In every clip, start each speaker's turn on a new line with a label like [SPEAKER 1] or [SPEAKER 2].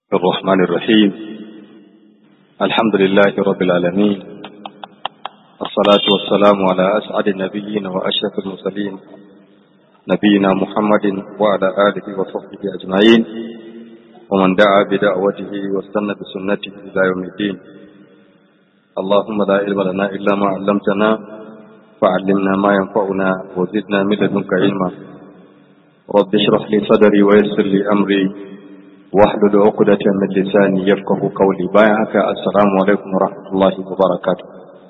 [SPEAKER 1] الرحمن الرحيم الحمد لله رب العالمين الصلاة والسلام على أسعد النبيين وأشرف المرسلين نبينا محمد وعلى آله وصحبه أجمعين ومن دعا بدعوته واستنى بسنته إلى يوم الدين اللهم لا علم لنا إلا ما علمتنا فعلمنا ما ينفعنا وزدنا من لدنك علما رب اشرح لي صدري ويسر لي أمري واحلل عقدة من لساني يفقه قولي بايعك السلام عليكم ورحمة الله وبركاته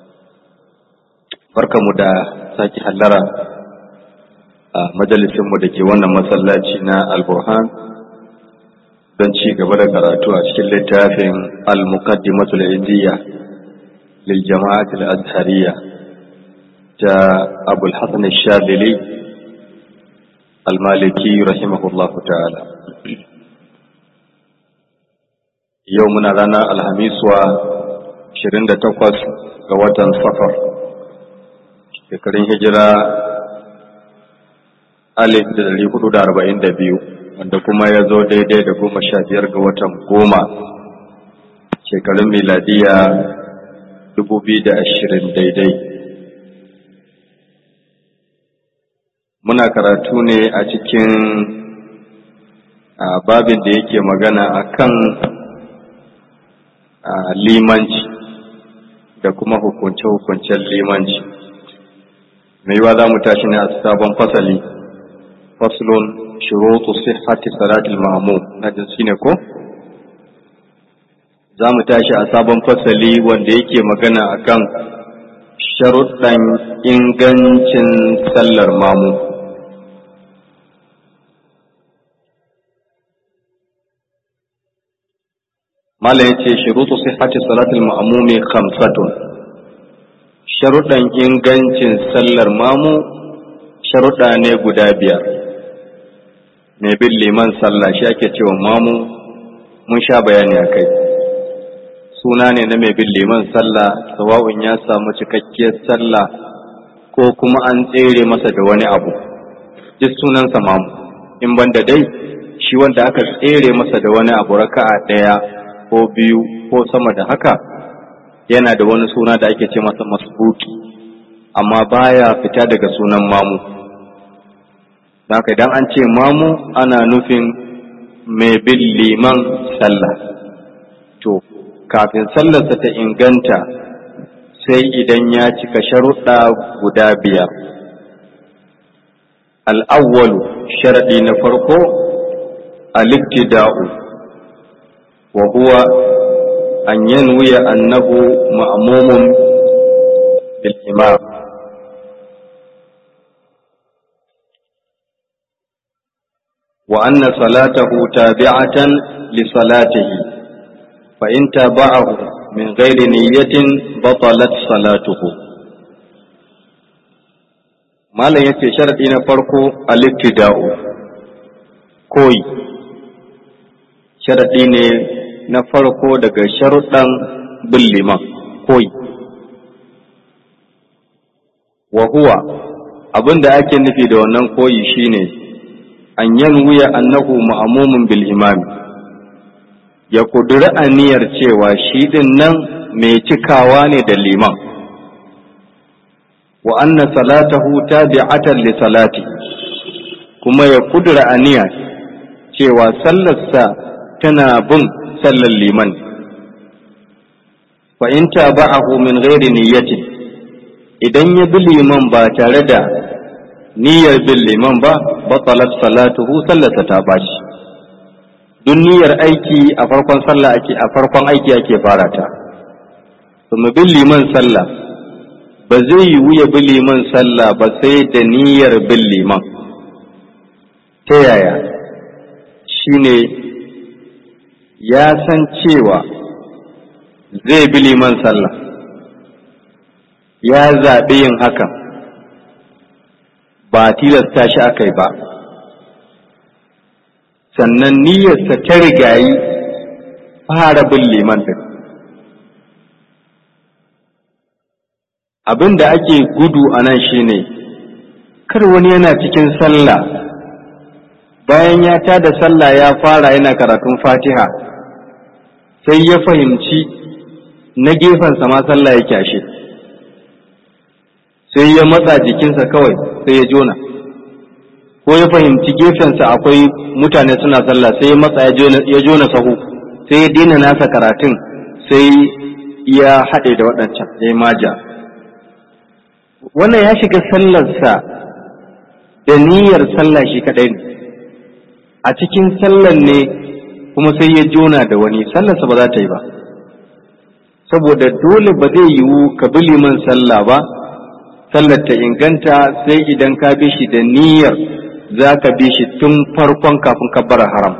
[SPEAKER 1] barkamu da sake hallara a majalisinmu da ke wannan masallaci na alburhan don ci gaba da karatu a cikin littafin al-muqaddimatul iziyya lil jama'at al-azhariyya ta abul hasan al-shadili al-maliki rahimahullah ta'ala yau muna ranar alhamiswa 28 ga watan safar shekarun hijira alif da dari hudu da arba'in da biyu wanda kuma ya zo daidai da goma sha biyar ga watan goma shekarun miladiya dubu biyu da ashirin daidai muna karatu ne a cikin babin da yake magana akan limanci da kuma hukunce-hukuncen limanci mai yiwa za mu tashi ne a sabon fasali faslun shurutu sihhati salatul ma'mum na jinsi ne ko za mu tashi a sabon fasali wanda yake magana akan sharuɗan ingancin sallar mamu mala ya ce shurutu sihhati salatul ma'mumi khamsatun sharuɗan ingancin sallar mamu sharuɗa ne guda biyar mai bin liman sallah shi ake cewa mamu mun sha bayani a kai suna ne na mai bin liman sallah sawa'un ya samu cikakkiyar sallah ko kuma an tsere masa da wani abu duk sunansa mamu in banda dai shi wanda aka tsere masa da wani abu raka'a ɗaya ko biyu ko sama da haka yana da wani suna da ake ce masa masbuki amma baya fita daga sunan mamu haka idan an ce mamu ana nufin mai bin liman sallah to kafin sallarsa ta inganta sai idan ya cika sharuɗa guda biyar al'awwalu sharaɗi na farko al-iktida'u wa huwa أن ينوي أنه مأموم بالإمام وأن صلاته تابعة لصلاته فإن تابعه من غير نية بطلت صلاته ما لا يكفي شرط فرقه الابتداء كوي شرط na farko daga sharuɗan bin liman koyi. Wa huwa abin da ake nufi da wannan koyi shine an yan wuya annahu ma'amumin bil imami ya kuduri aniyar cewa shi din nan mai cikawa ne da liman wa anna salatahu tabi'atan li salati kuma ya kudura aniya cewa sallarsa tana bin sallar liman fa in taba'ahu min ghairi niyyati idan ya bi liman ba tare da niyyar bin liman ba batalat salatuhu sallarsa ta bashi duk niyyar aiki a farkon sallah ake a farkon aiki ake fara ta kuma bin liman sallah ba zai yiwu ya bi liman sallah ba sai da niyyar bin liman ta yaya shine ya san cewa zai bi liman sallah ya zaɓi yin hakan ba tilasta shi aka yi ba sannan niyyarsa ta rigayi fara bin liman din abin da ake gudu a nan shine kar wani yana cikin sallah bayan ya tada sallah ya fara yana karatun fatiha sai ya fahimci na gefensa ma sallah yake ashe sai ya matsa jikinsa kawai sai ya jona ko ya fahimci gefensa akwai mutane suna sallah sai ya matsa ya jona sahu sai ya daina nasa karatun sai ya haɗe da waɗancan ya maja wannan ya shiga sallarsa da niyyar sallah shi kaɗai ne a cikin sallar ne kuma sai ya jona da wani sallarsa ba za ta yi ba saboda dole ba zai yiwu ka bi liman sallah ba sallar ta inganta sai idan ka bi shi da niyyar za ka bi shi tun farkon kafin kabbara haram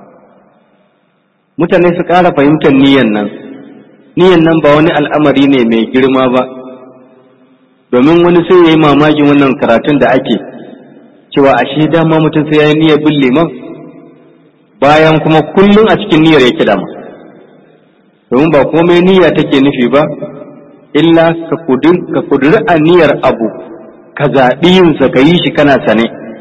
[SPEAKER 1] mutane su ƙara fahimtar niyyar nan niyyar nan ba wani al'amari ne mai girma ba domin wani sai ya yi mamakin wannan karatun da ake cewa ashe dama mutum sai ya yi niyyar bin liman bayan kuma kullum a cikin niyyar yake dama domin ba komai niyya take nufi ba illa ka kuduri a niyyar abu ka zaɓi yinsa ka yi shi kana sane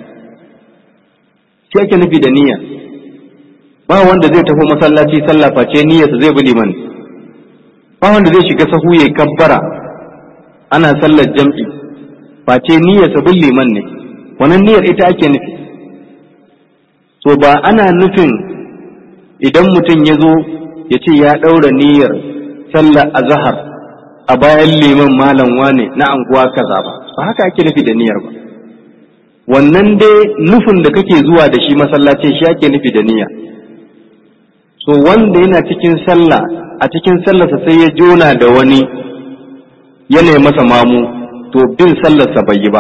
[SPEAKER 1] shi ake nufi da niyya ba wanda zai tafi masallaci sallah face niyyarsa zai bi liman ba wanda zai shiga sahu ya kabbara ana sallar jam'i face niyyarsa bin liman ne wannan niyyar ita ake nufi to ba ana nufin idan mutum ya zo ya ce ya ɗaura niyyar sallar azahar a bayan liman malam wane na anguwa kaza ba ba haka ake nufi da niyyar ba wannan dai nufin da kake zuwa da shi masallaci shi ake nufi da niyya so wanda yana cikin sallah a cikin sallarsa sai ya jona da wani yana masa mamu to bin sallarsa bai yi ba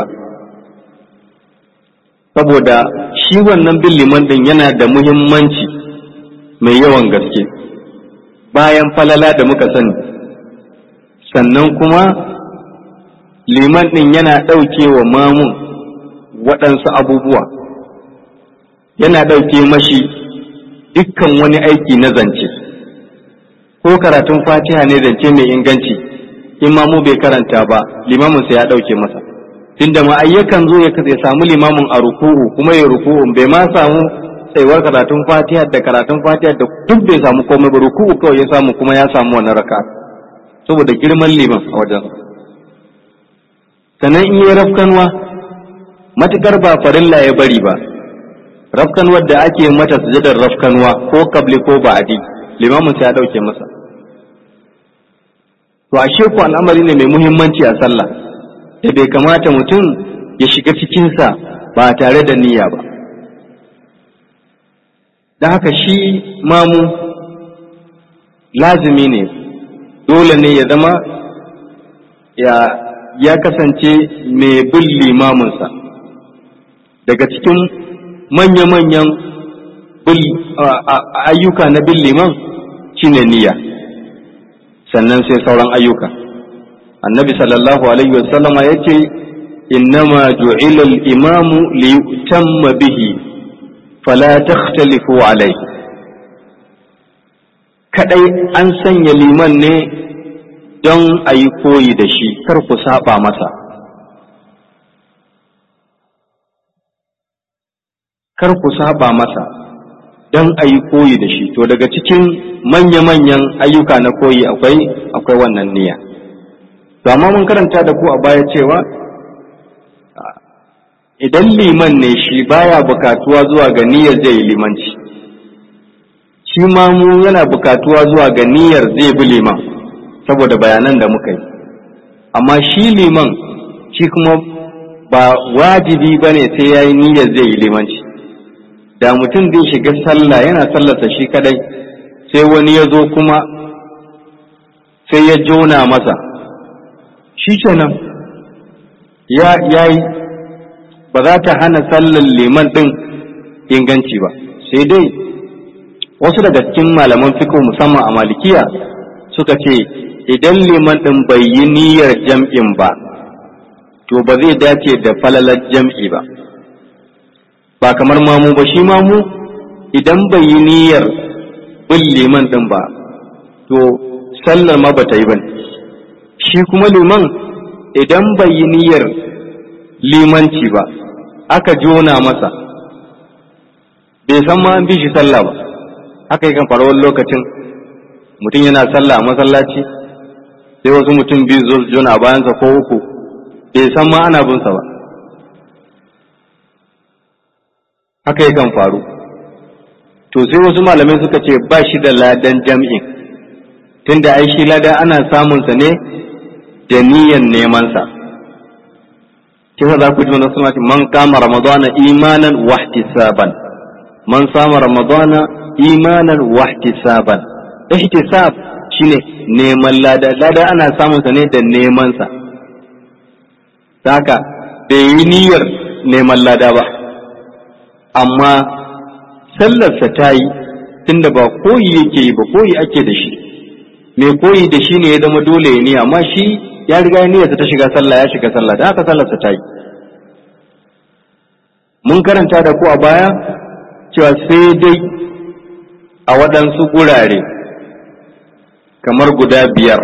[SPEAKER 1] saboda shi wannan bin liman din yana da muhimmanci mai yawan gaske bayan falala da muka sani sannan kuma liman din yana ɗauke wa mamun waɗansu abubuwa yana ɗauke mashi dukkan wani aiki na zance ko karatun fatiha ne zance mai inganci imamu bai karanta ba limaminsa ya ɗauke masa tunda ma ayyakan zo ya samu limamin a ruku'u kuma ya ruku'u bai ma samu tsayuwar karatun fatiha da karatun fatiha da duk bai samu komai ba ruku'u kawai ya samu kuma ya samu wannan raka saboda girman liman a wajen sannan in yi rafkanwa matukar ba farilla ya bari ba rafkanwar da ake mata sujadar rafkanwa ko kabli ko ba'adi limamin sai ya dauke masa to ashe ku al'amari ne mai muhimmanci a sallah da bai kamata mutum ya shiga cikinsa ba tare da niyya ba da haka shi mamu lazimi ne dole ne ya zama ya, ya kasance mai bin limaminsa daga cikin manya-manyan ayyuka na bin liman shine niyya sannan sai sauran ayyuka annabi sallallahu alaihi wasallama ya ce innama ju'ila al-imamu li yutamma bihi fala takhtalifu alaihi kadai an sanya liman ne don a yi koyi da shi kar ku saba masa kar ku saba masa don a yi koyi da shi to daga cikin manya-manyan ayyuka na koyi akwai akwai wannan niyya to amma mun karanta da ku a baya cewa idan liman ne shi baya bukatuwa zuwa ga niyyar zai yi limanci shi ma mu yana bukatuwa zuwa ga niyyar zai bi liman saboda bayanan da muka yi amma shi liman shi kuma ba wajibi ba ne sai ya yi niyyar zai yi limanci da mutum zai shiga sallah yana sallarsa shi kadai sai wani ya zo kuma sai ya jona masa shi kenan ya yi ba za ta hana sallar liman ɗin inganci ba sai dai wasu daga cikin malaman fiqh musamman a malikiya suka ce idan liman ɗin bai yi niyyar jam'in ba to ba zai dace da falalar jam'i ba ba kamar mamu ba shi mamu idan bai yi niyyar bin liman ɗin ba to sallar ma ba ta yi ba shi kuma liman idan bai yi niyyar limanci ba aka jona masa bai san ma an bi shi sallah ba haka yakan faru wani lokacin mutum yana sallah a masallaci sai wasu mutum biyu zo su jona a bayansa ko uku bai san ma ana binsa ba haka yakan faru to sai wasu malamai suka ce ba shi da ladan jam'in tunda ai shi lada ana samunsa ne da niyan nemansa kisa za ku ji wani suna man kama ramadana imanan wahtisaban man sama ramadana imanan wahtisaban ihtisab shine neman lada lada ana samunsa ne da nemansa haka bai yi niyyar neman lada ba amma sallarsa ta yi tunda ba koyi yake yi ba koyi ake da shi mai koyi da shi ne ya zama dole ya niyya amma shi ya riga ya niyyarsa ta shiga sallah ya shiga sallah da haka sallarsa ta yi mun karanta da ku a baya cewa sai dai a waɗansu gurare kamar guda biyar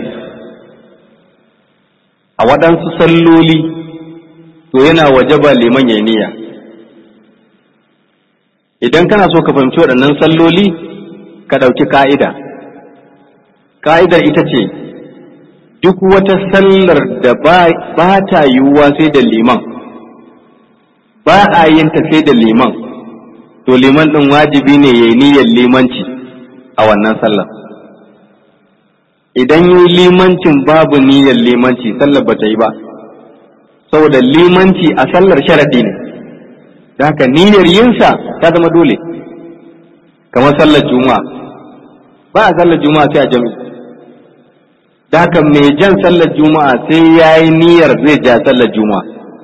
[SPEAKER 1] a waɗansu salloli to yana wajaba liman ya niyya idan kana so ka fahimci waɗannan salloli ka ɗauki ka'ida ka'idar ita ce duk wata sallar da ba ta yiwuwa sai da liman ba a yin ta sai da liman to liman ɗin wajibi ne ya yi niyyar limanci a wannan sallar idan yi limancin babu niyyar limanci sallar ba ta yi ba saboda limanci a sallar sharaɗi ne da haka niyyar yinsa ta zama dole kamar sallar juma'a ba a sallar juma'a sai a jami'i da haka mai jan sallar juma'a sai ya yi niyyar zai ja sallar juma'a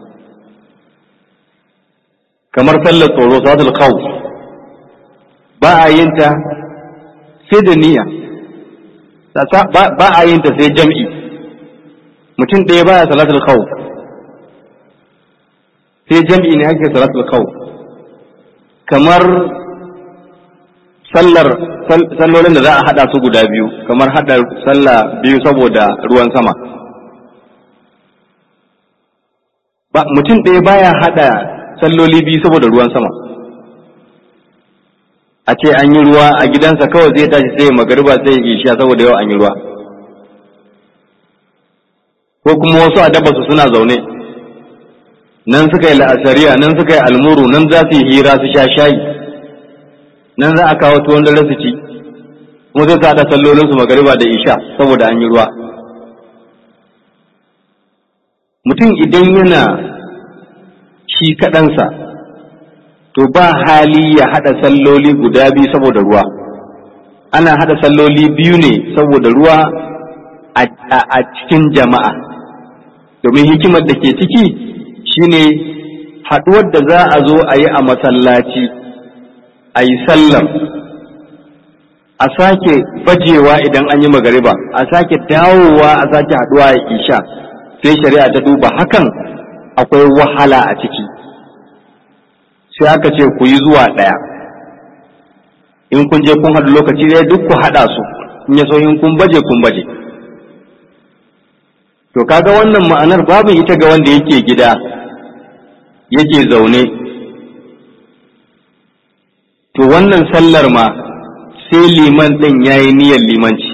[SPEAKER 1] kamar sallar tsoro salatul khawf ba a yin ta sai da niyya ba a yin ta sai jam'i mutum ɗaya baya salatul khawf sai jam'i ne ake salatul khawf kamar sallar sallolin da za a hada su guda biyu kamar hada sallah biyu saboda ruwan sama ba mutum ɗaya baya hada salloli biyu saboda ruwan sama a ce an yi ruwa a gidansa kawai zai tashi sai magariba sai isha saboda yau an yi ruwa ko kuma wasu a su suna zaune nan suka yi la'asariya nan suka yi almuru nan za su yi hira su sha shayi nan za a kawo tuwon dare su ci kuma sai su haɗa sallolinsu magariba da isha saboda an yi ruwa mutum idan yana shi kaɗansa to ba hali ya haɗa salloli guda biyu saboda ruwa ana haɗa salloli biyu ne saboda ruwa a cikin jama'a domin hikimar da ke ciki shine haɗuwar da za a zo a yi a masallaci a yi sallar a sake bajewa idan an yi magariba a sake dawowa a sake haɗuwa a isha sai shari'a ta duba hakan akwai wahala a ciki sai aka ce ku yi zuwa ɗaya in kun je kun haɗu lokaci ɗaya duk ku haɗa su in ya so in kun baje kun baje to kaga wannan ma'anar babu ita ga wanda yake gida yake zaune to wannan sallar ma sai liman ɗin ya yi niyyar limanci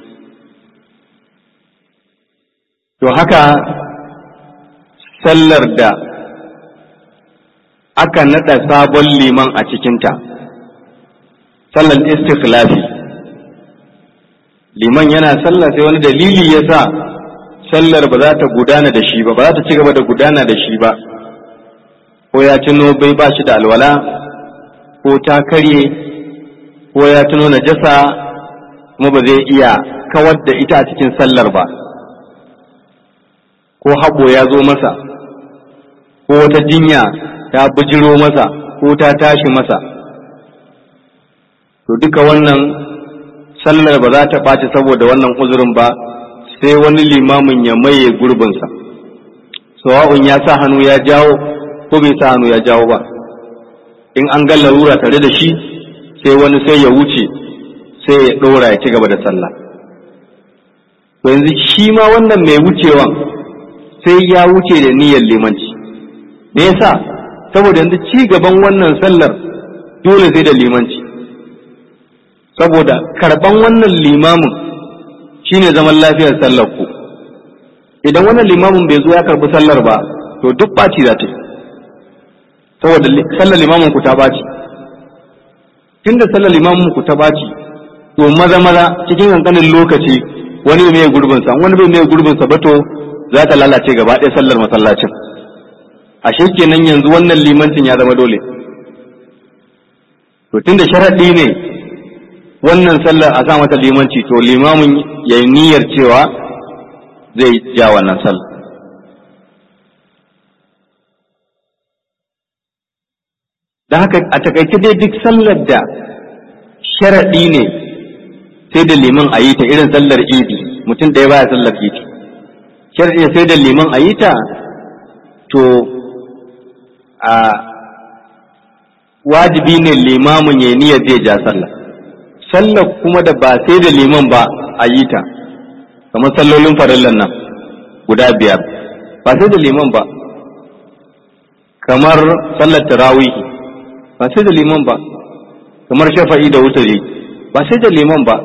[SPEAKER 1] to haka sallar da aka naɗa sabon liman a cikinta sallar istikhlafi liman yana sallah sai wani dalili ya sa sallar ba za ta gudana da shi ba ba za ta ci gaba da gudana da shi ba ko ya tuno bai ba shi da alwala ko ta karye ko ya tuno najasa kuma ba zai iya kawar da ita a cikin sallar ba ko haɓo ya zo masa ko wata jinya ta bijiro masa ko ta tashi masa to duka wannan sallar ba za ta ɓaci saboda wannan uzurin ba sai wani limamin ya maye gurbinsa sawa'un ya sa hannu ya jawo ko bai sa hannu ya jawo ba in an ga larura tare da shi sai wani sai ya wuce sai ya ɗora ya ci gaba da sallah to yanzu shi ma wannan mai wucewan sai ya wuce da niyyar limanci me yasa saboda yanzu ci gaban wannan sallar dole sai da limanci saboda karban wannan limamin shine zaman lafiyar sallar ku idan wannan limamin bai zo ya karbi sallar ba to duk ɓaci za ta yi saboda sallar limamin ku ta ɓaci tunda sallar limamin ku ta ɓaci to maza maza cikin kankanin lokaci wani mai gurbin sa wani bai mai gurbin sa ba to za ta lalace gaba ɗaya sallar masallacin ashe kenan yanzu wannan limancin ya zama dole to tunda sharaɗi ne wannan sallar a sa mata limanci to limamin ya yi niyyar cewa zai ja wannan sallar da haka a takaice dai duk sallar da sharaɗi ne sai da liman a yi ta irin sallar idi mutum da ya baya sallar idi sharaɗi ne sai da liman a yi ta to a wajibi ne limamin ya niyyar zai ja sallah sallar kuma da ba sai da liman ba a yi ta kamar sallolin farillan nan guda biyar ba sai da liman ba kamar sallar tarawihi ba sai da liman ba kamar shafa'i da wutari ba sai da liman ba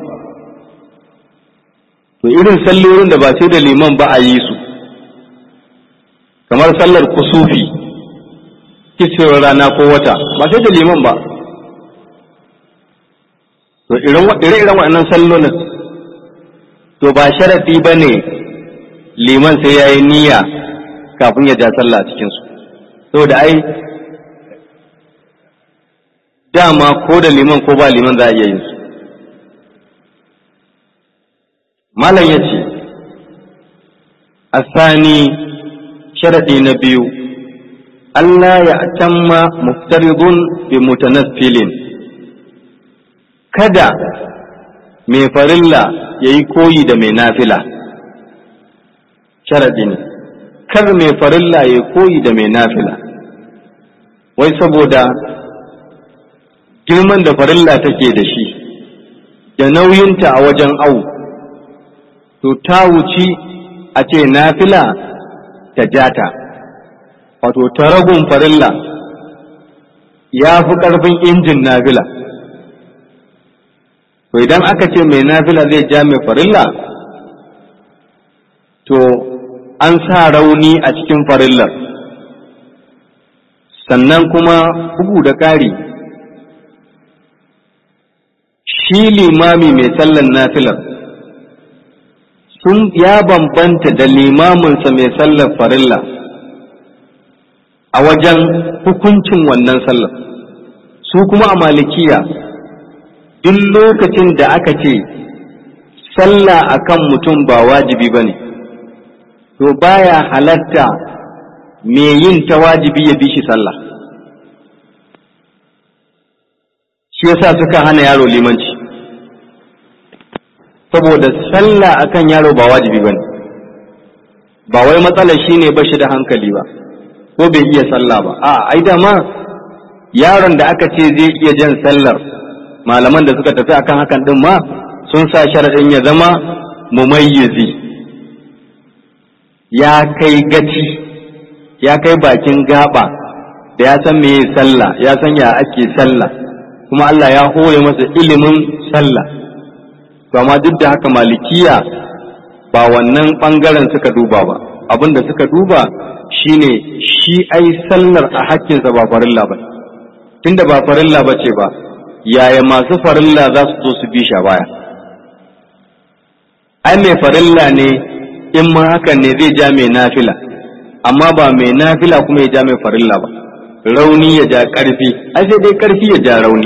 [SPEAKER 1] to irin sallolin da ba sai da liman ba a yi su kamar sallar kusufi kicewar rana ko wata ba sai da liman ba to ire-iren waɗannan sallolin to ba sharaɗi ba ne liman sai ya yi niyya kafin ya ja sallah a cikinsu saboda ai dama ko da liman ko ba liman za a iya yin su malam ya ce asani sharaɗi na biyu Allah ya tamma muftaridun bi mutanaffilin kada mai farilla ya yi koyi da mai nafila sharaɗi ne kar mai farilla ya yi koyi da mai nafila wai saboda girman da farilla take da shi da nauyinta a wajen au to ta wuci a ce nafila ta jata wato taragun farilla ya fi ƙarfin injin nafila to idan aka ce mai nafila zai ja mai farilla to an sa rauni a cikin farillar sannan kuma bugu da ƙari shi limami mai sallan nafilar sun ya bambanta da limaminsa mai sallar farilla a wajen hukuncin wannan sallar su kuma a malikiya duk lokacin da aka ce sallah akan mutum ba wajibi ba ne to baya halatta mai yin ta wajibi ya bi shi sallah shi yasa suka hana yaro limanci saboda sallah akan yaro ba wajibi ba ne ba wai matsalar shi ne ba shi da hankali ba ko bai iya sallah ba a ai dama yaron da aka ce zai iya jan sallar malaman da suka tafi akan hakan din ma sun sa sharaɗin ya zama mumayyizi ya kai gaci ya kai bakin gaba da ya san meye sallah ya san ya ake sallah kuma Allah ya hore masa ilimin sallah to amma duk da haka malikiya ba wannan ɓangaren suka duba ba abin da suka duba shine shi ai sallar a hakkinsa ba farilla ba tunda ba farilla ba ce ba yaya masu farilla za su zo su bi sha baya ai mai farilla ne in ma hakan ne zai ja mai nafila amma ba mai nafila kuma ya ja mai farilla ba rauni ya ja ƙarfi ai sai dai ƙarfi ya ja rauni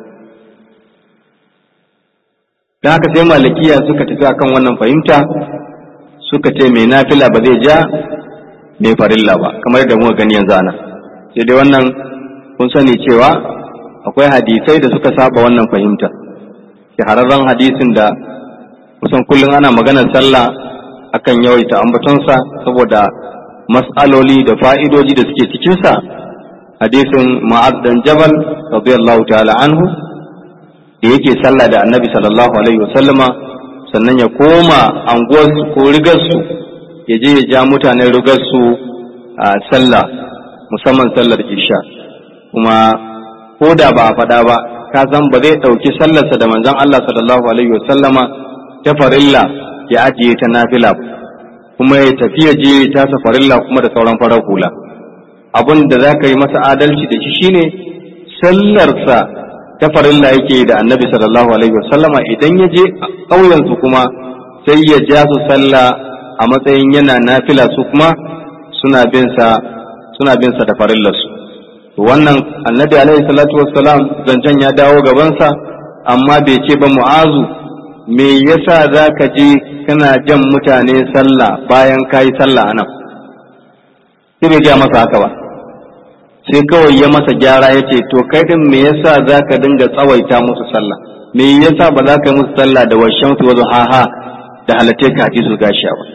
[SPEAKER 1] da haka sai malikiya suka tafi akan wannan fahimta suka ce mai nafila ba zai ja mai farilla ba kamar da muka gani yanzu ana sai dai wannan kun sani cewa akwai hadisai da suka saba wannan fahimta shahararren hadisin da kusan kullum ana maganar sallah akan yawaita ambatonsa saboda mas'aloli da fa'idoji da suke cikinsa hadisin ma'ad dan jabal radiyallahu ta'ala anhu da yake sallah da annabi sallallahu alaihi wasallama sannan ya koma anguwarsu ko rigarsu ya je ya ja mutanen rigarsu a sallah musamman sallar isha kuma ko da ba a faɗa ba ka san ba zai ɗauki sallarsa da manzon Allah sallallahu alaihi wasallama ta farilla ya ajiye ta nafila kuma ya tafi ya je ta safarilla kuma da sauran farar hula abin da za ka yi masa adalci da shi shine sallarsa ta farilla yake da annabi sallallahu alaihi wasallama idan ya je ƙauyensu kuma sai ya ja su sallah a matsayin yana nafila su kuma suna bin sa suna bin sa da farillarsu wannan annabi alaihi salatu wassalam zancen ya dawo gabansa amma bai ce ba mu'azu me yasa za ka je kana jan mutane sallah bayan ka yi sallah a nan sai bai gaya masa haka ba sai kawai ya masa gyara ya ce to kai din me yasa za ka dinga tsawaita musu sallah me yasa ba za ka yi musu sallah da washen su wazo haha da halatte ka hadisul gashiya ba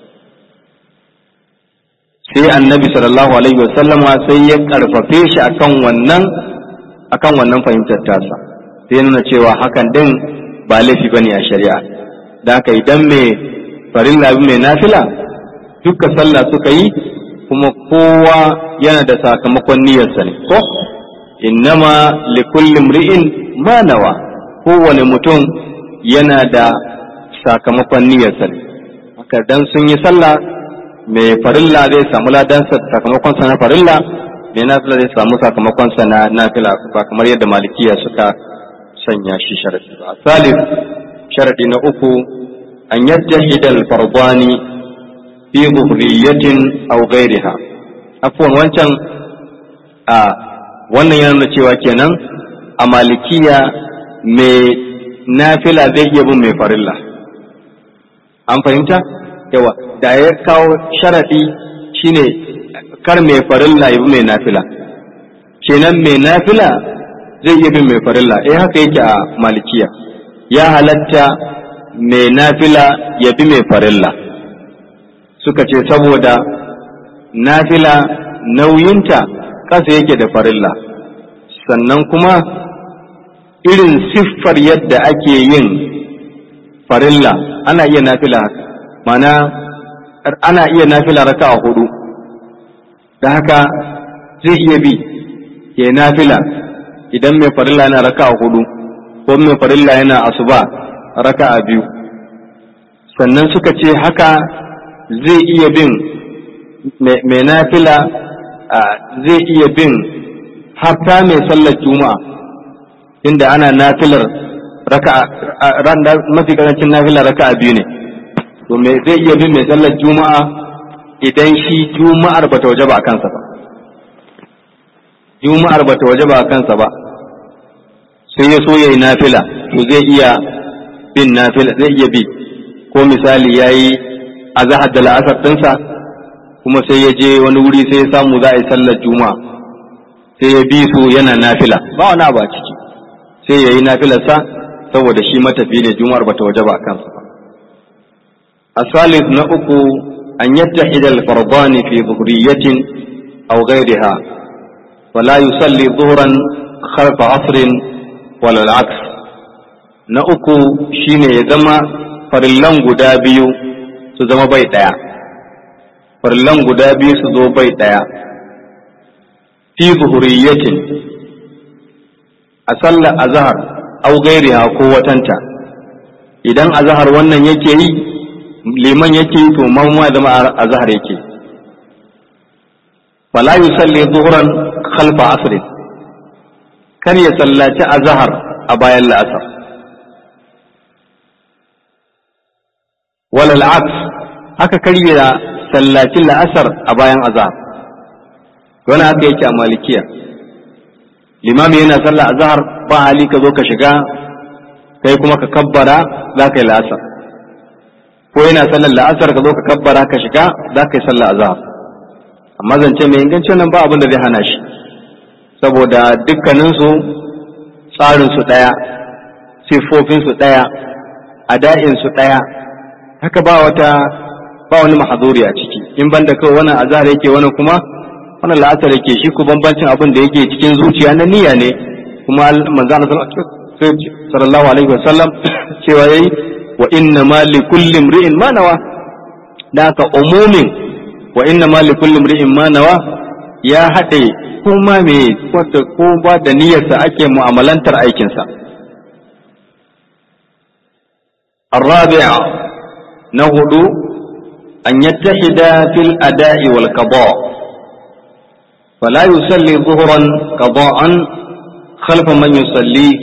[SPEAKER 1] sai annabi sallallahu alaihi wasallama sai ya karfafe shi akan wannan akan wannan fahimtar tasa sai nuna cewa hakan din ba laifi bane a shari'a da haka idan mai farilla mai nafila duka sallah suka yi kuma kowa yana da sakamakon niyyarsa ne ko innama likulli imri'in ma nawa kowane mutum yana da sakamakon niyyarsa ne haka dan sun yi sallah mai farilla zai samu ladansa sakamakon sa na farilla mai nafila zai samu sakamakon sa na nafila ba kamar yadda malikiya suka sanya shi sharadi ba salif sharadi na uku an yajtahida al-fardani fi zuhriyatin aw ghayriha afwan wancan a wannan yana nuna cewa kenan a malikiya mai nafila zai iya bin mai farilla an fahimta yawa da ya kawo sharadi shine kar mai farilla ya bi mai nafila kenan mai nafila zai iya bin mai farilla eh haka yake a malikiya ya halatta mai nafila ya bi mai farilla suka ce saboda nafila nauyinta ƙasa yake da farilla sannan kuma irin siffar yadda ake yin farilla ana iya nafila mana ana iya nafila raka a hudu da haka zai iya bi ya nafila idan mai farilla yana raka a hudu ko mai farilla yana asuba raka a biyu sannan suka ce haka zai iya bin mai nafila zai iya bin hatta mai sallar juma'a inda ana nafilar raka mafi karancin nafilar raka biyu ne to me zai iya bin mai sallar juma'a idan shi juma'ar bata waje ba a kansa ba juma'ar bata waje ba a kansa ba sai ya so ya yi nafila to zai iya bin nafila zai iya bi ko misali ya yi a zahar da la'asar ɗinsa kuma sai ya je wani wuri sai ya samu za a yi sallar juma'a sai ya bi su yana nafila ba wani abu a ciki sai ya yi nafilarsa saboda shi matafi ne juma'ar bata waje ba a kansa ba asalis na uku an yattahida al-fardani fi dhuhriyatin aw ghayriha wala yusalli dhuhran khalfa asrin wala al-aks na uku shine ya zama farillan guda biyu su zama bai daya farillan guda biyu su zo bai daya fi zuhuriyatin a sallar azhar au gairiha ko watanta idan azhar wannan yake yi liman yake yi to mamma zama azhar yake fala yusalli zuhran khalfa asrin kar ya sallaci azhar a bayan la'asar walal aks haka kar ya sallaci la'asar a bayan azhar wani haka yake a malikiya limami yana sallah azhar ba hali ka zo ka shiga kai kuma ka kabbara za ka yi la'asar ko yana sallar la'asar ka zo ka kabbara ka shiga za ka yi sallah azhar amma zance mai inganci nan ba abin da zai hana shi saboda dukkaninsu tsarinsu ɗaya siffofinsu ɗaya ada'insu ɗaya haka ba wata ba wani mahazuri a ciki in banda kawai wannan azhar yake wani kuma wannan la'asar yake shi ku bambancin abin da yake cikin zuciya na niyya ne kuma manzo sallallahu alaihi wasallam cewa yayi wa inna ma li kulli imri'in ma nawa da ka umumin wa inna ma li kulli imri'in ma nawa ya hade kuma me wanda ko ba da niyyarsa ake mu'amalantar aikinsa الرابع نهدو أن يتحد في الأداء والقضاء فلا يصلي ظهرا قضاء خلف من يصليه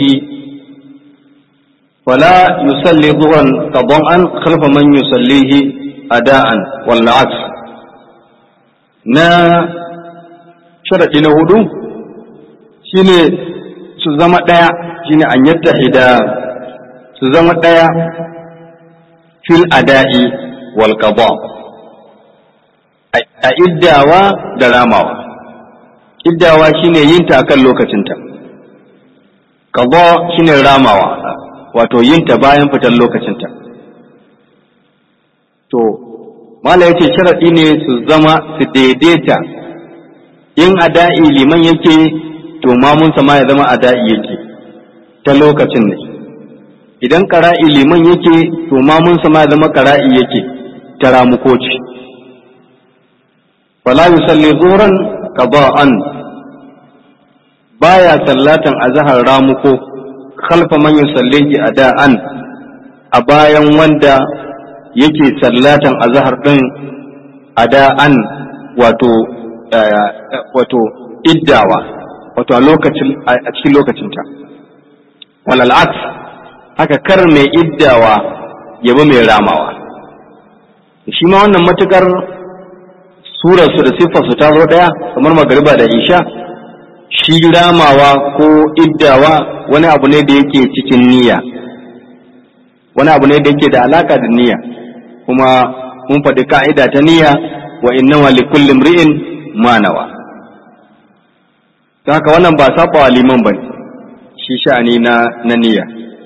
[SPEAKER 1] فلا يصلي ظهرا قضاء خلف من يصليه أداء والعكس نا شرط نهدو شيني سزما دaya shine an yattahida su zama daya fil ada'i wal qada a iddawa da ramawa iddawa shine yin ta akan lokacinta qada shine ramawa wato yin ta bayan fitar lokacinta to mala yace sharadi ne su zama su daidaita in ada'i liman yake to mamunsa ma ya zama ada'i yake ta lokacin ne idan ƙara'i liman yake to mamunsa ma ya zama ƙara'i yake ta ramukoci fala yusalli zuran qada'an baya sallatan azhar ramuko khalfa man yusallihi ada'an a bayan wanda yake sallatan azhar din ada'an wato wato iddawa wato a lokacin a cikin lokacinta walal aks haka kar mai iddawa yaba mai ramawa shi ma wannan matukar surarsu da siffarsu ta zo ɗaya kamar magariba da isha shi ramawa ko iddawa wani abu ne da yake cikin niyya wani abu ne da yake da alaka da niyya kuma mun faɗi ka'ida ta niyya wa innawa li kulli imri'in ma nawa haka wannan ba saba wa liman bane shi sha'ani na na niyya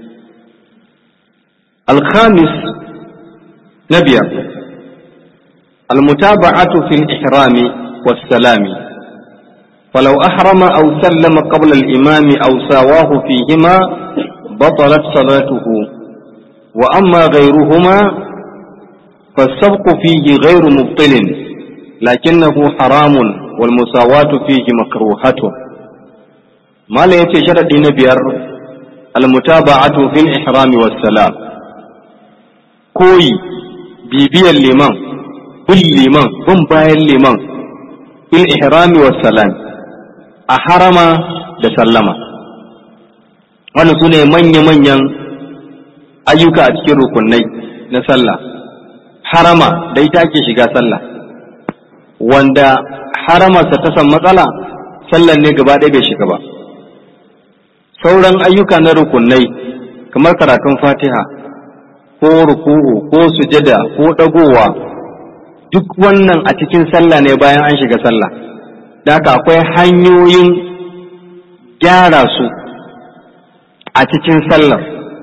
[SPEAKER 1] الخامس نبيا المتابعة في الإحرام والسلام فلو أحرم أو سلم قبل الإمام أو ساواه فيهما بطلت صلاته وأما غيرهما فالسبق فيه غير مبطل لكنه حرام والمساواة فيه مكروهة ما لا يتشرد نبير المتابعة في الإحرام والسلام كوي بيبيا الإمام bin liman bin bayan liman bil ihrami was salam a harama da sallama wannan su ne manya-manyan ayyuka a cikin rukunai na sallah harama da ita ake shiga sallah wanda haramarsa ta san matsala sallan ne gaba ɗaya bai shiga ba sauran ayyuka na rukunai kamar karatun fatiha ko ruku'u ko sujada ko ɗagowa duk wannan a cikin sallah ne bayan an shiga sallah da haka akwai hanyoyin gyara su a cikin sallar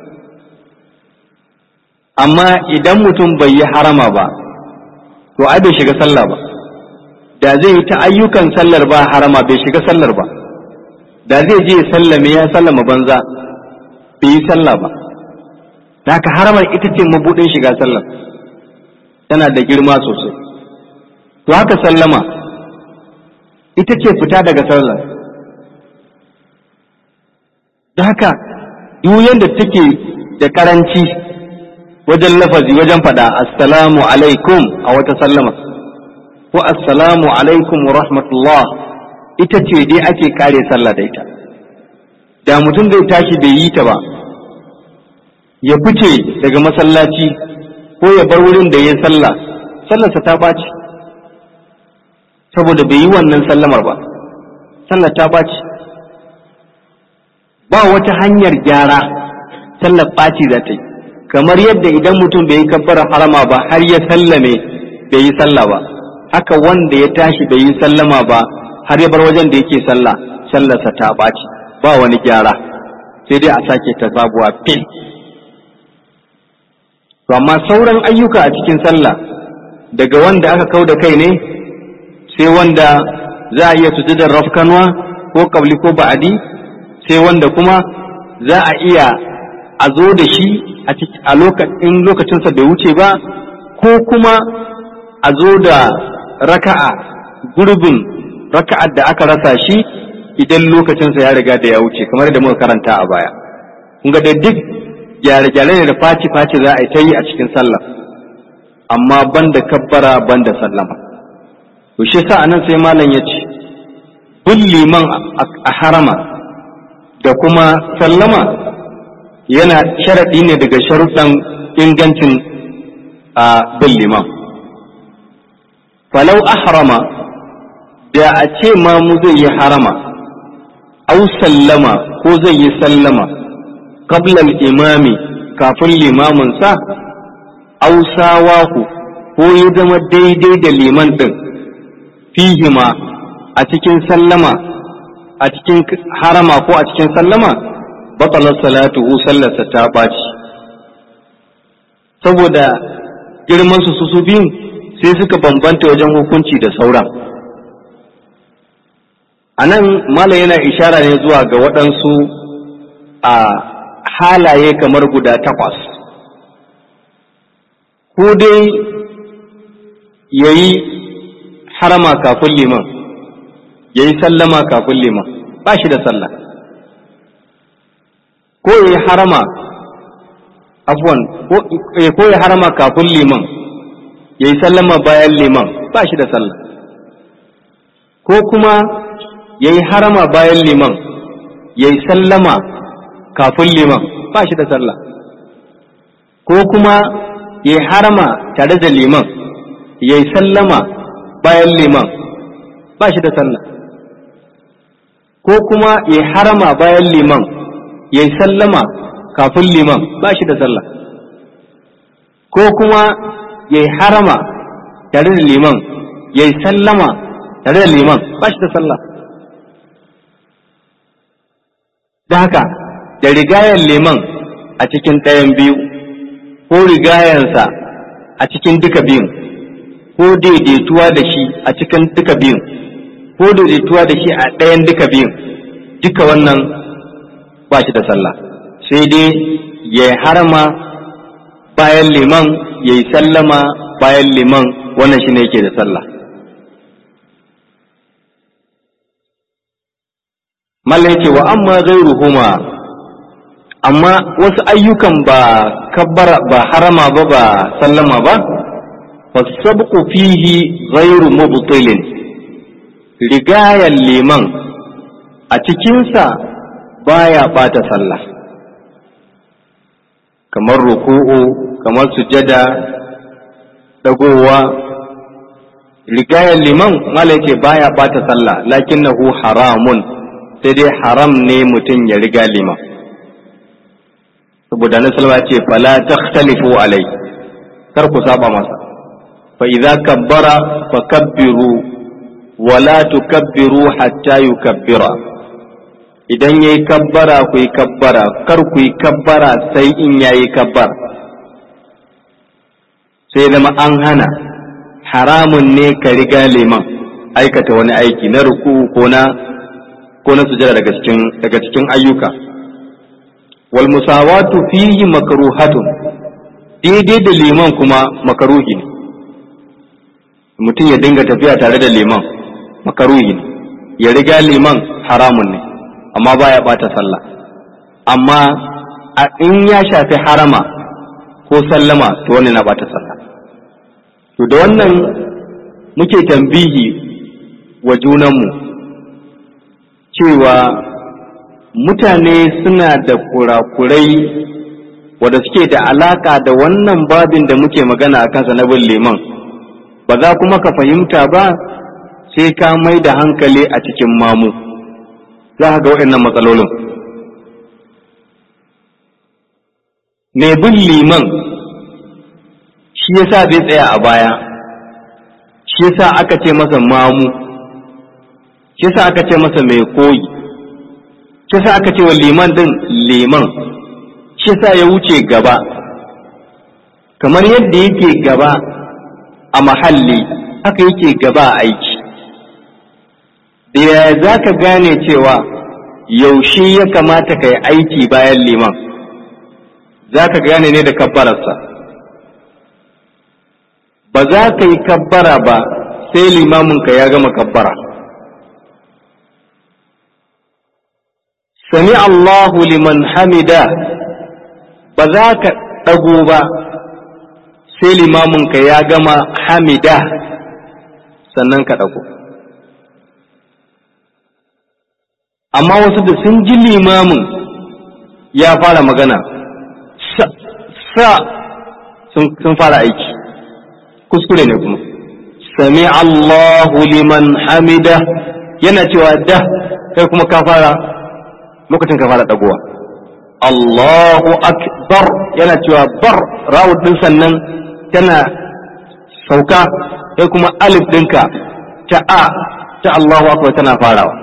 [SPEAKER 1] amma idan mutum bai yi harama ba to ai bai shiga sallah ba da zai yi ta ayyukan sallar ba harama bai shiga sallar ba da zai je sallame ya sallama banza bai yi sallah ba da haka haramar ita ce mabudin shiga sallar tana da girma sosai to haka sallama ita ce fita daga sallar da haka duk da take da karanci wajen lafazi wajen faɗa assalamu alaikum a wata sallama ko assalamu alaikum wa rahmatullah ita ce dai ake kare sallah da ita da mutum zai tashi bai yi ta ba ya fice daga masallaci ko ya bar wurin da ya sallah sallarsa ta ɓaci saboda bai yi wannan sallamar ba sallar ta ɓaci ba wata hanyar gyara sallar ɓaci za ta yi kamar yadda idan mutum bai yi kabbara harama ba har ya sallame bai yi sallah ba haka wanda ya tashi bai yi sallama ba har ya bar wajen da yake sallah sallarsa ta ɓaci ba wani gyara sai dai a sake ta sabuwa fil to amma sauran ayyuka a cikin sallah daga wanda aka kau da kai ne sai wanda za a iya sujudar rafkanwa ko kabli ko ba'adi sai wanda kuma za a iya a zo da shi a lokacin lokacinsa bai wuce ba ko kuma a zo da raka'a gurbin raka'ar da aka rasa shi idan lokacinsa ya riga da ya wuce kamar da muka karanta a baya kun ga da duk gyare-gyare ne da faci-faci za a yi ta yi a cikin sallah amma banda kabbara banda sallama to shi sa anan sai malam ya ce bin liman a harama da kuma sallama yana sharaɗi ne daga sharuɗan ingancin a bin liman falau ahrama da a ce ma mu zai yi harama au sallama ko zai yi sallama qablal imami kafin limamin sa au sawahu ko ya zama daidai da liman din fihima a cikin sallama a cikin harama ko a cikin sallama batalar salatuhu sallarsa ta ɓaci saboda girman su su biyun sai suka bambanta wajen hukunci da sauran a nan mala yana ishara ne zuwa ga waɗansu a halaye kamar guda takwas ko dai ya yi harama kafin liman ya yi sallama kafin liman ba shi da sallah ko ya yi harama afwan ko ya harama kafin liman ya yi sallama bayan liman ba shi da sallah ko kuma ya yi harama bayan liman ya yi sallama kafin liman ba shi da sallah ko kuma ya yi harama tare da liman ya yi sallama bayan liman ba shi da sallah ko kuma ya yi harama bayan liman ya yi sallama kafin liman ba shi da sallah ko kuma ya yi harama tare da liman ya yi sallama tare da liman ba shi da sallah da haka da rigayar liman a cikin ɗayan biyu ko rigayansa a cikin duka biyun ko daidaituwa da shi a cikin duka biyun ko daidaituwa da shi a ɗayan duka biyun duka wannan ba shi da sallah sai dai ya harama bayan liman ya yi sallama bayan liman wannan shi ne yake da sallah mallan yake wa amma ghairuhuma amma wasu ayyukan ba kabbara ba harama ba ba sallama ba fasabqu fihi ghairu mubtilin rigayan liman a cikinsa baya bata sallah kamar ruku'u kamar sujada dagowa rigayan liman mala yake baya bata sallah lakinnahu haramun sai dai haram ne mutum ya riga liman saboda na salma ce fala takhtalifu alai kar ku saba masa fa idza kabbara fakabbiru wala tukabbiru hatta yukabbira idan yayi kabbara ku yi kabbara kar ku yi kabbara sai in yayi kabbar sai zama an hana haramun ne ka riga liman aikata wani aiki na ruku ko na ko na sujada daga cikin daga cikin ayyuka wal musawatu fihi makruhatun daidai da liman kuma makaruhi ne mutum ya dinga tafiya tare da liman makaruhi ne ya riga liman haramun ne amma baya bata sallah amma a in ya shafi harama ko sallama to wannan na bata sallah to da wannan muke tambihi wa junanmu cewa mutane suna da kurakurai wadda suke da alaka da wannan babin da muke magana a kansa na bin liman ba za kuma ka fahimta ba sai ka mai da hankali a cikin mamu za ka ga waɗannan matsalolin mai bin liman shi yasa zai tsaya a baya shi yasa aka ce masa mamu shi yasa aka ce masa mai koyi shi yasa aka ce wa liman din liman shi yasa ya wuce gaba kamar yadda yake gaba a mahalli haka yake gaba a aiki da yaya za ka gane cewa yaushe ya kamata ka yi aiki bayan liman za ka gane ne da kabbararsa ba za ka yi kabbara ba sai limaminka ya gama kabbara sami Allahu liman hamida ba za ka ɗago ba sai limaminka ya gama hamida sannan ka ɗago amma wasu da sun ji limamin ya fara magana sa sun fara aiki kuskure ne kuma sami Allahu liman hamida yana cewa da kai kuma ka fara lokacin ka fara dagowa Allahu akbar yana cewa bar rawud din sannan tana sauka kai kuma alif dinka ta a ta Allahu akbar tana farawa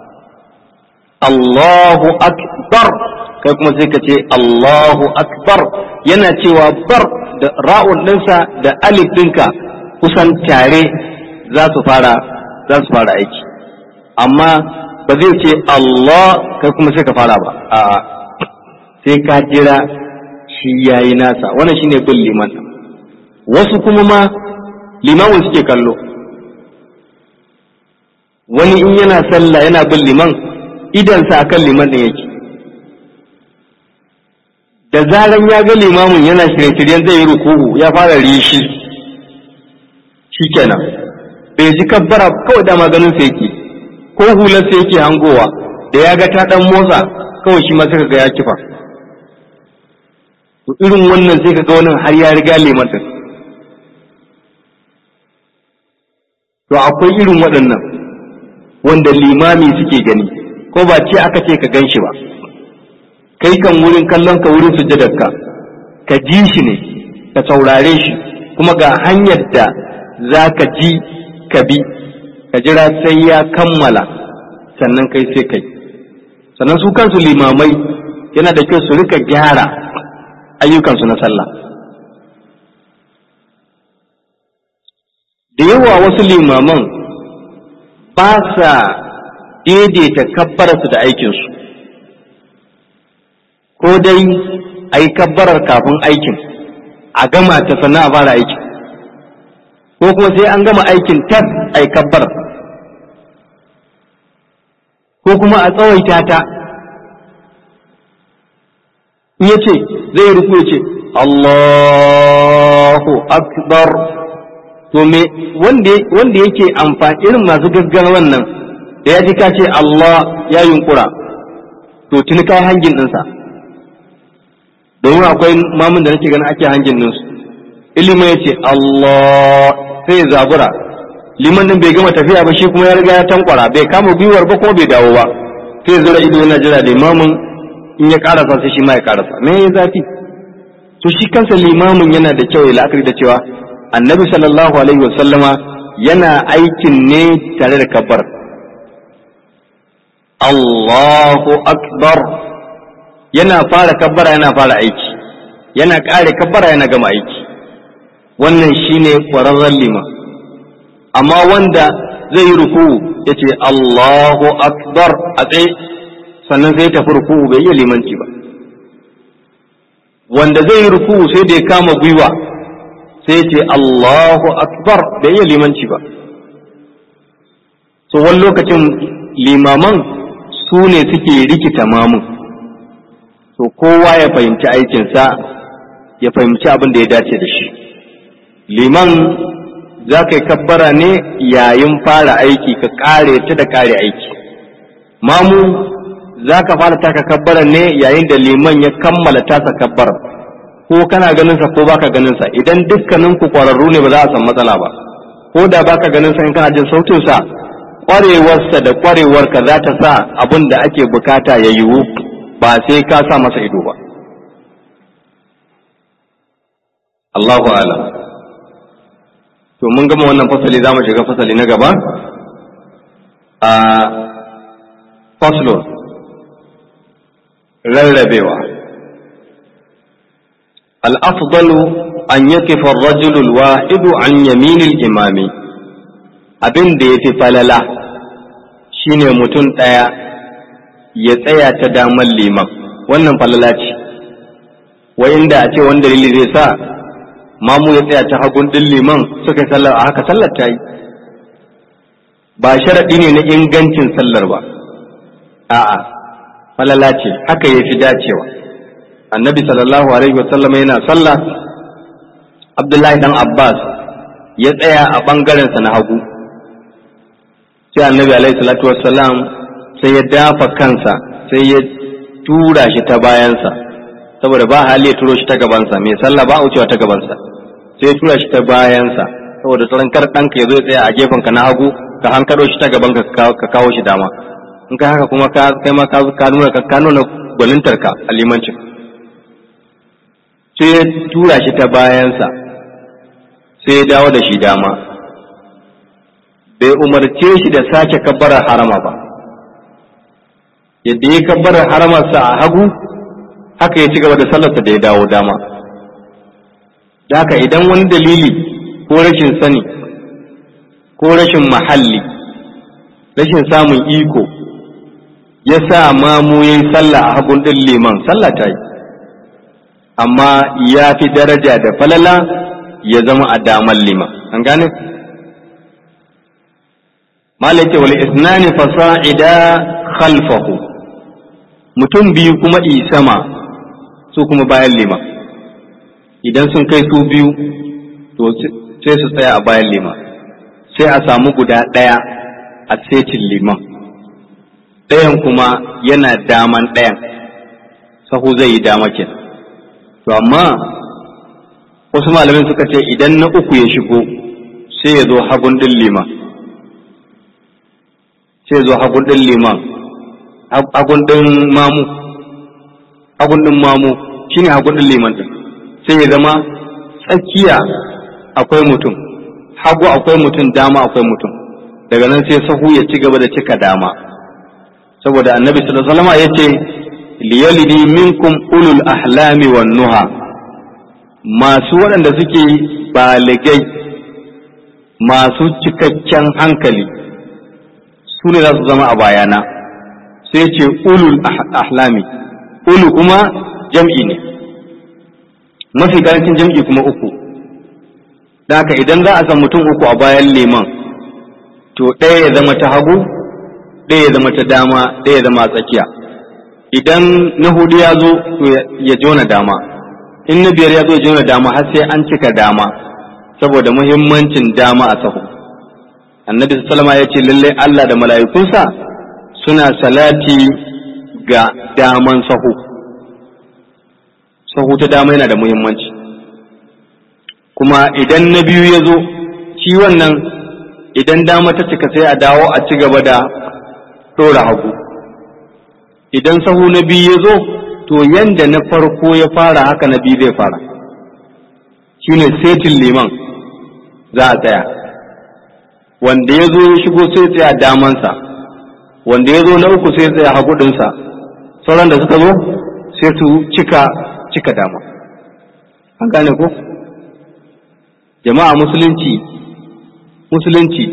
[SPEAKER 1] Allahu akbar kai kuma sai ka ce Allahu akbar yana cewa bar da ra'un ɗinsa da alif ɗinka kusan tare za su fara za su fara aiki amma ba zai ce Allah kai kuma sai ka fara ba a'a sai ka jira shi yayi nasa wannan shine bin liman wasu kuma ma limamin suke kallo wani in yana sallah yana bin liman idansa akan liman ɗin yake da zaran ya ga limamin yana shirye-shiryen zai yi rukuhu ya fara rishi shikenan bai ji kabbara kawai da maganin sa yake ko hular sa yake hangowa da ya ga ta dan motsa kawai shi ma sai ga ya kifa to irin wannan sai ka ga wannan har ya riga liman din to akwai irin waɗannan wanda limami suke gani ko ba ce aka ce ka gan shi ba kai kan wurin kallon ka wurin sujjadarka ka ji shi ne ka saurare shi kuma ga hanyar da za ka ji ka bi ka jira sai ya kammala sannan kai sai kai sannan su kansu limamai yana da kyau su rika gyara ayyukansu na sallah da yawa wasu limaman ba sa daidaita kabbararsu da aikinsu ko dai a yi kabbarar kafin aikin a gama ta sannan a fara aikin ko kuma sai an gama aikin tas a yi kabbar ko kuma a tsawaita ta in ya ce zai ruku ya ce Allahu akbar to me wanda yake amfani irin masu gaggawa wannan da ya ji ka ce Allah ya yunkura to tuni kai hangin ɗinsa domin akwai mamun da nake ganin ake hangin ɗinsu ilimin ya ce Allah sai ya zabura liman din bai gama tafiya ba shi kuma ya riga ya tankwara bai kama gwiwar ba kuma bai dawo ba sai zura ido yana jira limamin in ya karasa sai shi ma ya karasa me ya zafi to shi kansa limamin yana da kyau ya la'akari da cewa annabi sallallahu alaihi wasallama yana aikin ne tare da kabbar Allahu akbar yana fara kabbara yana fara aiki yana kare kabbara yana gama aiki wannan shine kwararren liman amma wanda zai yi ruku'u ya ce Allahu akbar a tsaye sannan sai tafi ruku'u bai iya limanci ba wanda zai yi ruku'u sai da ya kama gwiwa sai ya ce Allahu akbar bai iya limanci ba so wani lokacin limaman su ne suke rikita mamun so kowa ya fahimci aikinsa ya fahimci abin da ya dace da shi liman za ka yi kabbara ne yayin fara aiki ka kare ta da kare aiki mamu za ka fara taka kabbara ne yayin da liman ya kammala tasa kabbara ko kana ganinsa ko baka ganinsa idan dukkanin ku kwararru ne ba za a san matsala ba ko da baka ganinsa in kana jin sautinsa kwarewarsa da kwarewarka za ta sa abin da ake bukata ya yiwu ba sai ka sa masa ido ba Allahu alam to mun gama wannan fasali za mu shiga fasali na gaba a faslon rarrabewa al'afdalu an yakifa rajulul wahidu an yaminil imami abin da ya fi falala shine mutum ɗaya ya tsaya ta damar liman wannan falala ce wa inda a ce wani dalili zai sa mamu ya tsaya ta hagun ɗin liman suka sallar a haka sallar ta yi ba sharaɗi ne na ingancin sallar ba a'a falala ce haka ya fi dacewa annabi sallallahu alaihi wasallam yana sallah abdullahi dan abbas ya tsaya a ɓangarensa na hagu sai annabi alaihi salatu wassalam sai ya dafa kansa sai ya tura shi ta bayansa saboda ba hali ya turo shi ta gabansa mai sallah ba a wucewa ta gabansa sai ya tura shi ta bayansa saboda tsoron kar ɗanka ya zo ya tsaya a gefenka na hagu ka hankaro shi ta gaban ka kawo shi dama in ka haka kuma kai ma ka nuna ka nuna gwanintarka a limancin sai ya tura shi ta bayansa sai ya dawo da shi dama bai umarce shi da sake kabbarar harama ba yadda ya kabbarar haramarsa a hagu haka ya ci gaba da sallarsa da ya dawo dama da haka idan wani dalili ko rashin sani ko rashin mahalli rashin samun iko ya sa mamu ya yi sallah a hagun ɗin liman sallah ta yi amma ya fi daraja da falala ya zama a damar liman an gane? malaka wal isnani fasa'ida khalfahu mutum biyu kuma isama su kuma bayan liman idan sun kai su biyu to sai su tsaya a bayan liman sai a samu guda ɗaya a setin liman ɗayan kuma yana daman ɗayan sahu zai yi dama ke to amma wasu malamin suka ce idan na uku ya shigo sai ya zo hagun ɗin liman sai ya zo hagun ɗin liman hagun ɗin mamu hagun ɗin mamu shine hagun ɗin liman ɗin sai ya zama tsakiya akwai mutum hagu akwai mutum dama akwai mutum daga nan sai sahu ya ci gaba da cika dama saboda annabi sallallahu alaihi wasallam yace liyalidi minkum ulul ahlami wan nuha masu waɗanda suke baligai masu cikakken hankali su ne za su zama a bayana sai ce ulul ahlami ulu kuma jam'i ne mafi karancin jam'i kuma uku da haka idan za a san mutum uku a bayan liman to ɗaya ya zama ta hagu ɗaya ya zama ta dama ɗaya ya zama a tsakiya idan na hudu ya zo to ya jona dama in na biyar ya zo ya jona dama har sai an cika dama saboda muhimmancin dama a sahu annabi sallama ya ce lalle Allah da mala'ikunsa suna salati ga daman sahu sahu ta dama yana da muhimmanci kuma idan na biyu ya zo shi wannan idan dama ta cika sai a dawo a ci gaba da ɗora hagu idan sahu na biyu ya zo to yanda na farko ya fara haka na biyu zai fara shine setin liman za a tsaya wanda ya zo ya shigo sai tsaya damansa wanda ya zo na uku sai tsaya hagudinsa sauran da suka zo sai su cika cika dama an gane ko jama'a musulunci musulunci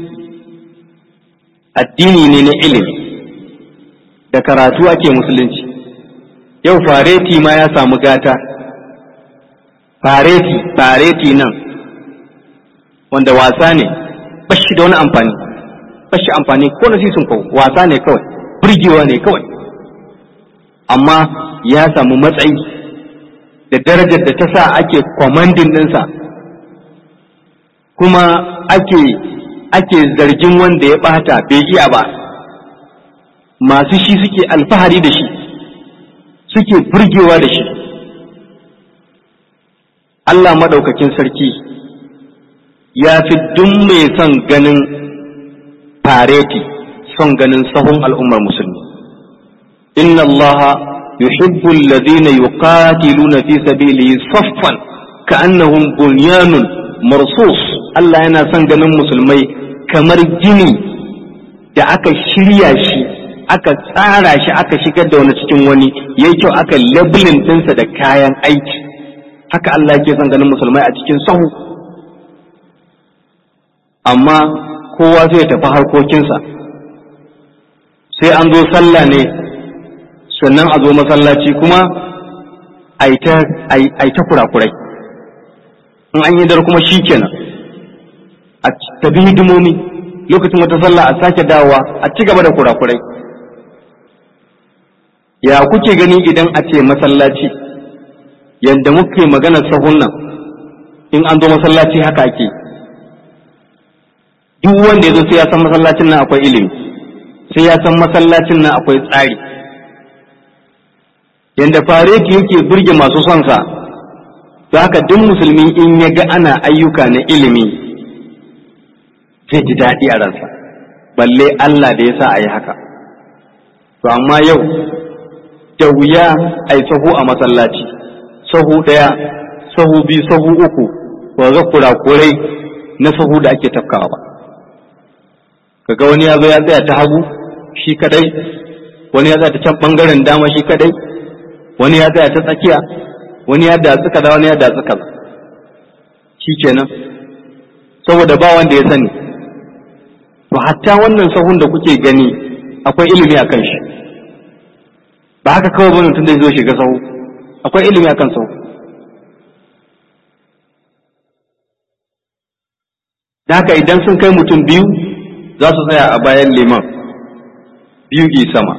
[SPEAKER 1] addini ne na ilimi da karatu ake musulunci yau fareti ma ya samu gata fareti fareti nan wanda wasa ne bashi da wani amfani bashi amfani ko na sisun kawo wasa ne kawai burgewa ne kawai amma ya samu matsayi da darajar da ta sa ake kwamandin ɗinsa kuma ake ake zargin wanda ya ɓata bai iya ba masu shi suke alfahari da shi suke burgewa da shi Allah maɗaukakin sarki ya fi duk mai son ganin fareti son ganin sahun al'ummar musulmi inna allaha yuhibbu alladhina yuqatiluna fi sabilihi saffan ka'annahum bunyanun marsus Allah yana son ganin musulmai kamar gini da aka shirya shi aka tsara shi aka shigar da wani cikin wani yayi kyau aka labelin ɗinsa da kayan aiki haka Allah yake son ganin musulmai a cikin sahu amma kowa zai tafi harkokinsa sai an zo sallah ne sannan a zo masallaci kuma a yi ta kurakurai in an yi dar kuma shi kenan a tafi hidimomi lokacin wata sallah a sake dawowa a ci gaba da kurakurai ya kuke gani idan a ce masallaci yadda muke maganar sahun nan in an zo masallaci haka ake duk wanda ya zo sai ya san masallacin nan akwai ilimi sai ya san masallacin nan akwai tsari yanda fareti yake burge masu son sa to haka duk musulmi in ya ga ana ayyuka na ilimi zai ji daɗi a ransa balle Allah da ya sa a yi haka to amma yau da wuya a yi sahu a masallaci sahu ɗaya sahu biyu sahu uku ba ga kurakurai na sahu da ake tafkawa ba kaga wani ya zo ya tsaya ta hagu shi kadai wani ya tsaya ta can bangaren dama shi kadai wani ya tsaya ta tsakiya wani ya datsi kaza wani ya datsi kaza shi kenan saboda ba wanda ya sani to hatta wannan sahun da kuke gani akwai ilimi a kan shi ba haka kawai bane tun da zo shiga sahu akwai ilimi a kan sahu da haka idan sun kai mutum biyu za su tsaya a bayan liman biyu gi sama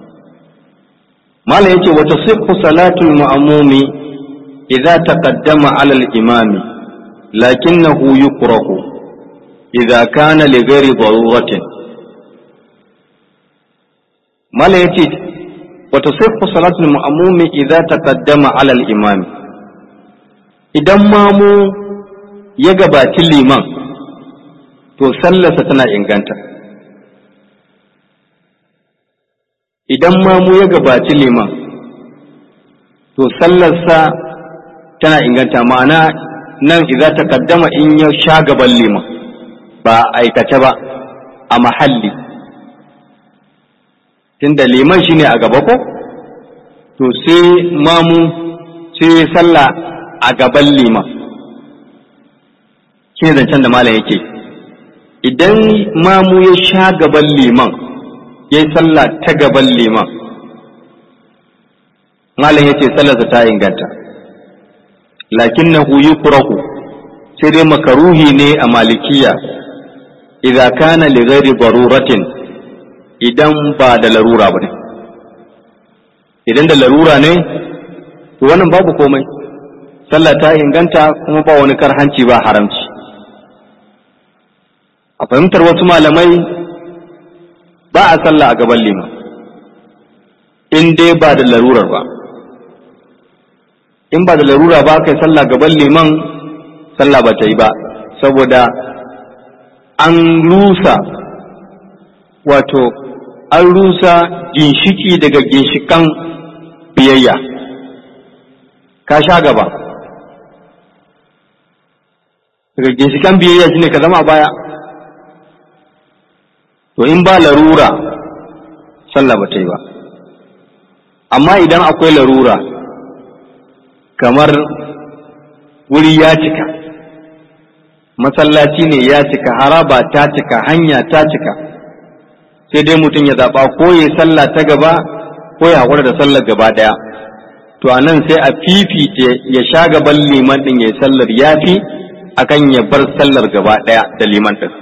[SPEAKER 1] mala yace wata sihhu salatul ma'mumi idza taqaddama ala al-imami lakinnahu yukrahu idza kana li ghairi daruratin mala yace wata sihhu salatul ma'mumi idza taqaddama ala al-imami idan mamu ya gabaci liman to sallarsa tana inganta idan mamu ya gabaci liman to sallarsa tana inganta ma'ana nan idza ta kaddama in ya sha gaban liman ba aikace ba a mahalli tunda liman shine a gaba ko to sai mamu sai sallah a gaban liman shine zancen da malam yake idan mamu ya sha gaban liman ya yi sallah ta gaban liman malam ya ce sallarsa ta inganta lakin na huyi kurahu sai dai makaruhi ne a malikiya idan kana li ghairi baruratin idan ba da larura ba ne idan da larura ne to wannan babu komai sallah ta inganta kuma ba wani karhanci ba haramci a fahimtar wasu malamai ba a sallah a gaban liman in dai ba da larurar ba in ba da larura ba kai sallah gaban liman sallah ba ta yi ba saboda an rusa wato an rusa ginshiki daga ginshikan biyayya ka sha gaba daga ginshikan biyayya shine ka zama a baya to in ba larura sallah ba ta yi ba amma idan akwai larura kamar wuri ya cika masallaci ne ya cika haraba ta cika hanya ta cika sai dai mutum ya zaɓa ko ya sallah ta gaba ko ya haƙura da sallar gaba ɗaya to a nan sai a fifita ya sha gaban liman ɗin ya yi sallar ya fi akan ya bar sallar gaba ɗaya da liman ɗin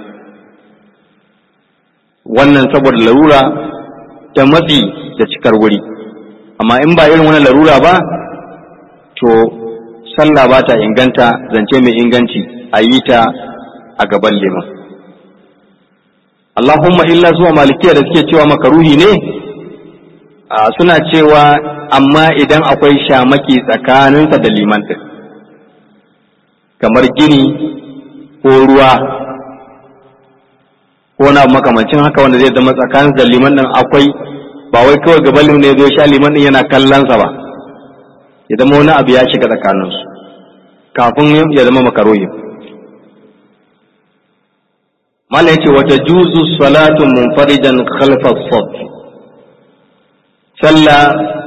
[SPEAKER 1] wannan saboda larura ta matsi da cikar wuri amma in ba irin wani larura ba to sallah ba ta inganta zance mai inganci a yi ta a gaban liman Allahumma illa zuwa malikiya da suke cewa makaruhi ne suna cewa amma idan akwai shamaki tsakaninsa da liman ɗin kamar gini ko ruwa ko na makamancin haka wanda zai zama tsakanin da liman ɗin akwai ba wai kawai gaban liman ne zo sha liman ɗin yana kallonsa ba ya zama wani abu ya shiga tsakaninsu kafin ya zama makaroyi mala yace wata juzu salatu munfaridan khalfa saf sallah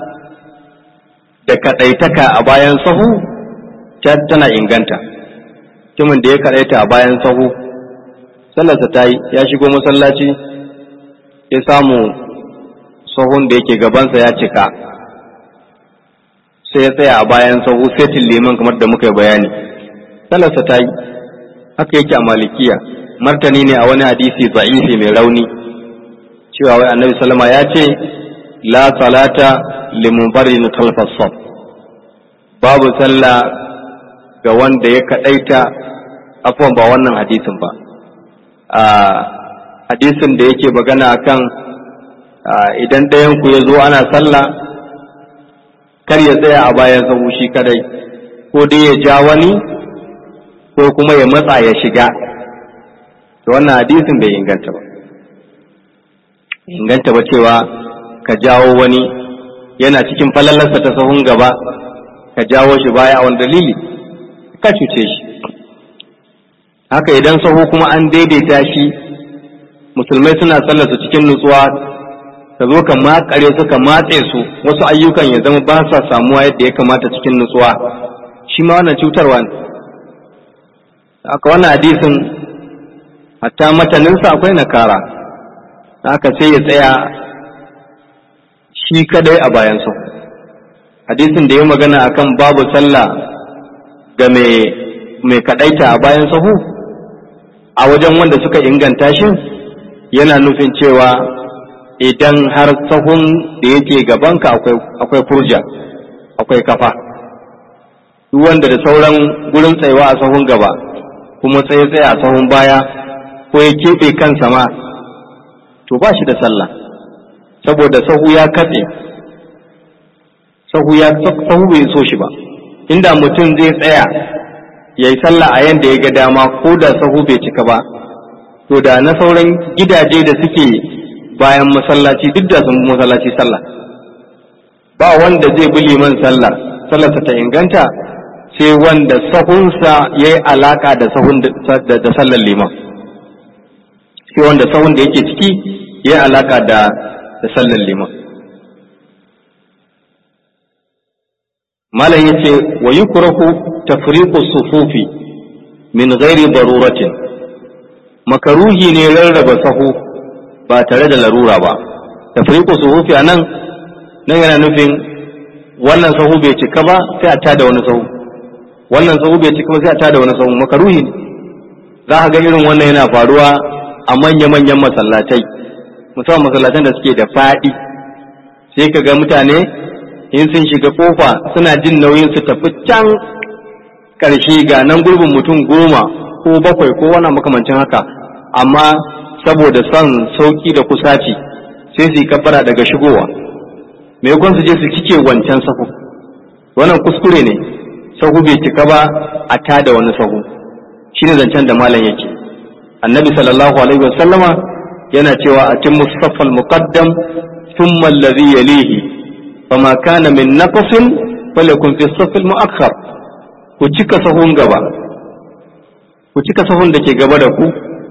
[SPEAKER 1] da kadaitaka a bayan sahu tana inganta mutumin da ya kadaita a bayan sahu sallarsa ta yi ya shigo masallaci ya samu sahun da yake gabansa ya cika sai ya tsaya a bayan sahu setin liman kamar da muka yi bayani sallarsa ta yi haka yake a malikiya martani ne a wani hadisi za'ifi mai rauni cewa wai annabi sallama ya ce la salata limunfaridin khalfas saf babu sallah ga wanda ya kaɗaita afuwan ba wannan hadisin ba a hadisin da yake magana akan idan ɗayanku ya zo ana sallah kar ya tsaya a bayan sahu shi kadai ko dai ya ja wani ko kuma ya matsa ya shiga to wannan hadisin bai inganta ba inganta ba cewa ka jawo wani yana cikin falalarsa ta sahun gaba ka jawo shi baya a wani dalili ka cuce shi haka idan sahu kuma an daidaita shi musulmai suna sallarsu cikin nutsuwa ka zo ka makare su ka matse su wasu ayyukan ya zama ba sa samuwa yadda ya kamata cikin nutsuwa shi ma wannan cutarwa ne haka wannan hadisin hatta mataninsa akwai nakara haka sai ya tsaya shi kadai a bayan sahu hadisin da ya magana akan babu sallah ga mai kadaita a bayan sahu a wajen wanda suka inganta shi yana nufin cewa idan har sahun da yake gabanka akwai furja akwai kafa duk wanda da sauran gurin tsayawa a sahun gaba kuma tsaye tsaye a sahun baya ko ya keɓe kansa ma to ba shi da sallah saboda sahu ya katse sahu ya sahu bai so shi ba inda mutum zai tsaya ya yi sallah a yanda ya ga dama ko da sahu bai cika ba to da na sauran gidaje da suke bayan masallaci duk da sun masallaci sallah ba wanda zai bi liman sallah sallarsa ta inganta sai wanda sahunsa ya yi alaka da sahun da sallar liman sai wanda sahun da yake ciki ya yi alaka da sallar liman malam yace wa yukrahu tafriqu sufufi min ghairi daruratin makaruhi ne rarraba sahu ba tare da larura ba tafriqu sufufi anan nan yana nufin wannan sahu bai cika ba sai a tada wani sahu wannan sahu bai cika ba sai a tada wani sahu makaruhi ne za ka ga irin wannan yana faruwa a manya-manyan masallatai musamman masallatan da suke da faɗi sai ka ga mutane in sun shiga kofa suna jin nauyin su tafi can ƙarshe ga nan gurbin mutum goma ko bakwai ko wani makamancin haka amma saboda son sauki da kusaci sai su yi kafara daga shigowa maimakon su je su cike wancan sahu wannan kuskure ne sahu bai cika ba a tada wani sahu shine zancen da malam yake annabi sallallahu alaihi wasallama yana cewa a cin musaffal muqaddam thumma alladhi yalihi fama kana min naqsin falakun fi safil muakhkhar ku cika sahun gaba ku cika sahun da ke gaba da ku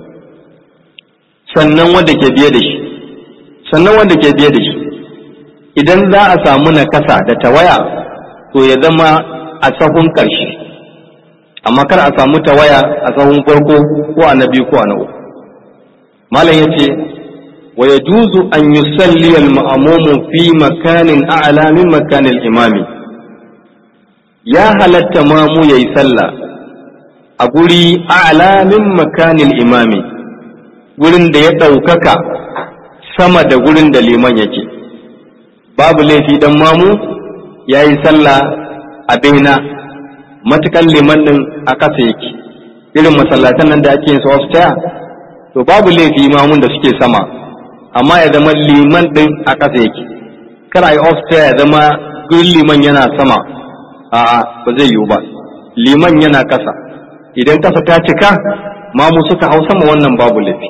[SPEAKER 1] sannan wanda ke biye da shi sannan wanda ke biye da shi idan za a samu nakasa da tawaya to ya zama a sahun ƙarshe amma kar a samu tawaya a sahun farko ko a na biyu ko a na uku malam ya ce wa ya juzu an yi salliyar ma'amumu fi makanin a'ala min makanin imami ya halatta mamu ya yi sallah a guri a'ala min makanin imami gurin da ya ɗaukaka sama da gurin da liman yake babu laifi dan mamu ya yi sallah a baina matukan liman din a ƙasa yake irin masallatan nan da ake yin su taya to babu laifi mamun da suke sama amma ya zama liman din a ƙasa yake kar a yi ya zama gurin liman yana sama a'a ba zai yiwu ba liman yana ƙasa idan ƙasa ta cika mamu suka hau sama wannan babu laifi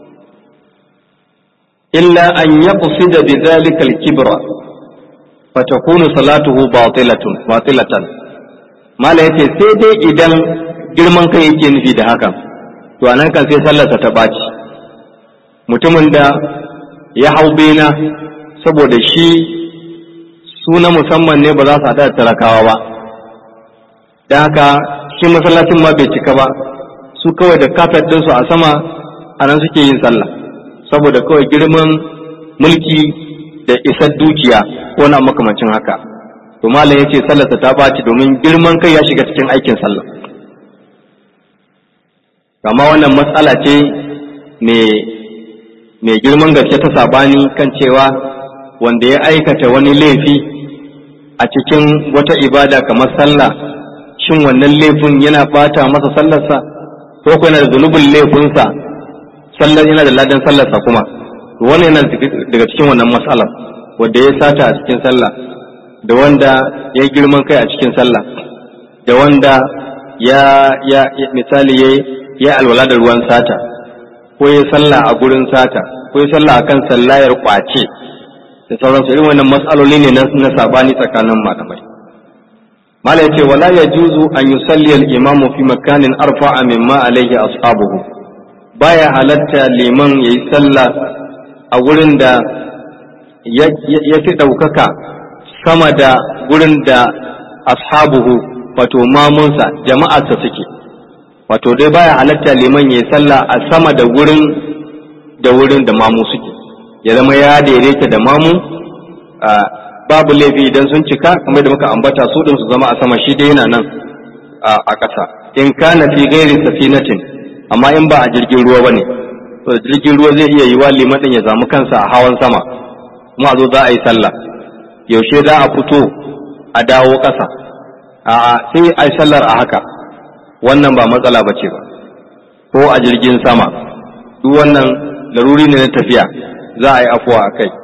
[SPEAKER 1] illa an yaqsida bi dhalika al-kibra fatakunu salatuhu batilatun batilatan mala yace sai dai idan girman kai yake nufi da hakan to anan kan sai sallarsa ta baci mutumin da ya hau bena saboda shi su na musamman ne ba za su haɗa da talakawa ba da haka shi masallacin ma bai cika ba su kawai da kafet ɗinsu a sama a nan suke yin sallah saboda kawai girman mulki da isar dukiya ko na makamancin haka to malam yace sallarsa ta baci domin girman kai ya shiga cikin aikin sallah amma wannan matsala ce mai girman gaske ta sabani kan cewa wanda ya aikata wani laifi a cikin wata ibada kamar sallah shin wannan laifin yana bata masa sallarsa ko ko yana da zunubin laifinsa sallar yana da ladan sallarsa kuma wannan yana daga cikin wannan matsalar wanda ya sata a cikin sallah da wanda ya girman kai a cikin sallah da wanda ya ya misali ya ya alwala da ruwan sata ko ya sallah a gurin sata ko ya sallah akan sallayar kwace da sauransu irin wannan matsaloli ne na sabani tsakanin malamai mala yace wala yajuzu an yusalli al-imamu fi makanin arfa'a mimma alayhi ashabuhu baya halatta liman yayi sallah a gurin da ya fi ɗaukaka sama da gurin da ashabuhu wato mamunsa jama'arsa suke wato dai baya halatta liman yayi sallah a sama da gurin da wurin da mamu suke ya zama ya daidaita da mamu babu laifi idan sun cika kamar da muka ambata su din su zama a sama shi dai yana nan a ƙasa in kana fi gairi safinatin amma in ba a jirgin ruwa bane to jirgin ruwa zai iya yiwa liman din ya samu kansa a hawan sama kuma a zo za a yi sallah yaushe za a fito a dawo ƙasa a sai a yi sallar a haka wannan ba matsala ba ce ba ko a jirgin sama duk wannan laruri ne na tafiya za a yi afuwa a kai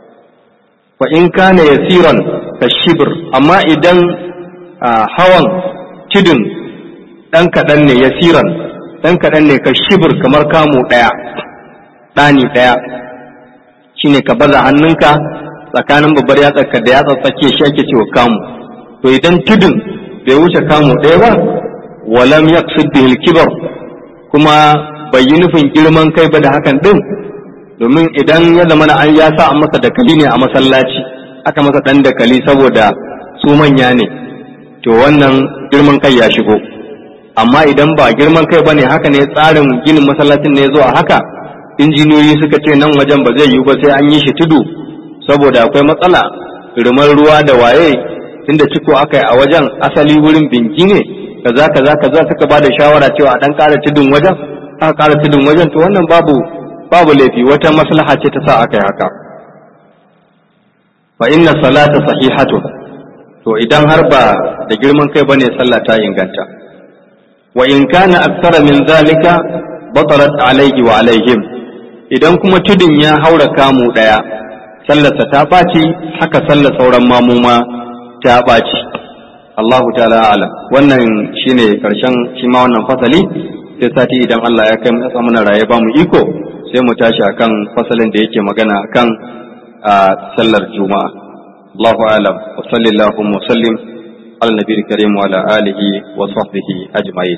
[SPEAKER 1] fa in kana yasiran ka shibir amma idan hawan tidin ɗan kaɗan ne yasiran ɗan kaɗan ne ka shibir kamar kamu ɗaya ɗani ɗaya shine ka baza hannunka tsakanin babbar yatsarka da yatsar tsakiya shi ake cewa kamu to idan tudun bai wuce kamu ɗaya ba walam yaqsid bihil kibar kuma bai yi nufin girman kai ba da hakan din domin idan ya zama an ya sa an masa dakali ne a masallaci aka masa dan dakali saboda su manya ne to wannan girman kai ya shigo amma idan ba girman kai bane haka ne tsarin ginin masallacin ne zuwa haka injiniyoyi suka ce nan wajen ba zai yiwu ba sai an yi shi tudu saboda akwai matsala rumar ruwa da waye tunda ciko aka yi a wajen asali wurin binki ne kaza kaza kaza suka ba da shawara cewa a dan ƙara tudun wajen aka ƙara tudun wajen to wannan babu babu laifi wata maslaha ce ta sa aka yi haka fa inna salata sahihatu to idan har ba da girman kai bane sallah ta inganta wa in kana aktsara min zalika batalat alayhi wa alaihim idan kuma tudun ya haura kamu daya sallarsa ta ɓaci haka sallar sauran mamuma ta ɓaci Allahu ta'ala alam wannan shine karshen shi ma wannan fasali sai sati idan Allah ya kai mu muna raye ba mu iko sai mu tashi akan fasalin da yake magana akan a sallar juma'a Allahu alam wa sallallahu wa sallim ala nabiyil karim wa ala alihi wa sahbihi ajma'in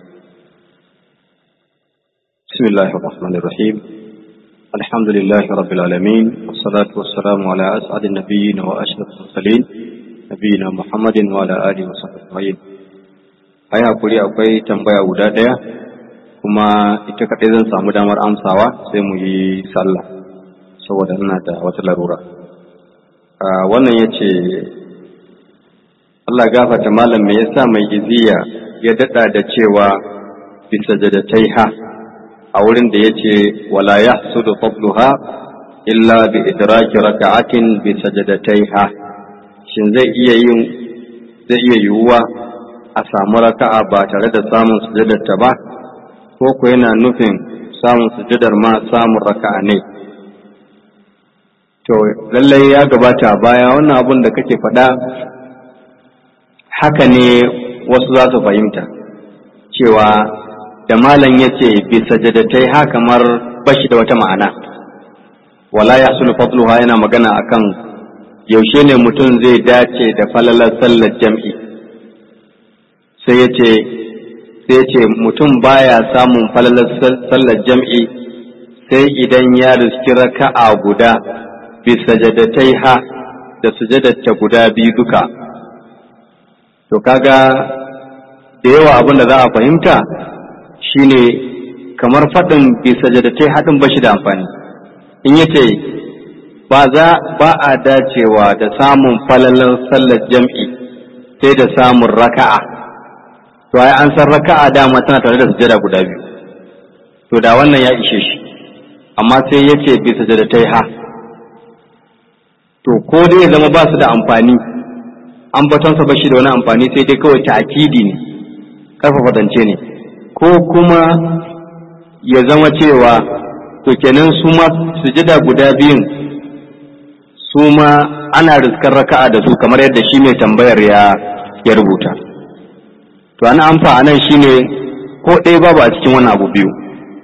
[SPEAKER 1] bismillahir rahmanir rahim الحمد لله رب العالمين والصلاة والسلام على أسعد النبيين وأشرف المرسلين نبينا محمد وعلى آله وصحبه أجمعين ai hakuri akwai tambaya guda ɗaya kuma ita kaɗai zan samu damar amsawa sai mu yi sallah saboda ina da wata larura wannan ya ce Allah gafata malam me yasa mai iziya ya daɗa da cewa bisa jadatai ha a wurin da ya ce wala ya sudu fadluha illa bi idraki raka'atin bi sajadataiha shin zai iya yin zai iya yiwuwa a samu raka'a ba tare da samun sujadarta ba ko ko yana nufin samun sujadar ma samun raka'a ne to lallai ya gabata baya wannan abun da kake faɗa haka ne wasu za su fahimta cewa da malam ya ce bisa jadatai ha kamar bashi da wata ma'ana wala ya sulu fadluha yana magana akan yaushe ne mutum zai dace da falalar sallar jam'i sai ya ce sai ya ce mutum baya samun falalar sallar jam'i sai idan ya riski raka'a guda bisa jadatai ha da sujadatta guda biyu duka to kaga da yawa abin da za a fahimta shine kamar faɗin bisa jadatai haɗin bashi da amfani in yace ba za ba a dacewa da samun falalan sallar jam'i sai da samun raka'a to ai an san raka'a dama tana tare da sujada guda biyu to da wannan ya ishe shi amma sai yace bisa jadatai ha to ko dai zama ba su da amfani ambatonsa ba shi da wani amfani sai dai kawai ta'kidi ne karfafa zance ne ko kuma ya zama cewa to kenan su ma sujada guda biyun su ma ana riskar raka'a da su kamar yadda shi mai tambayar ya ya rubuta to ana amfa anan shine ko ɗaya babu a cikin wani abu biyu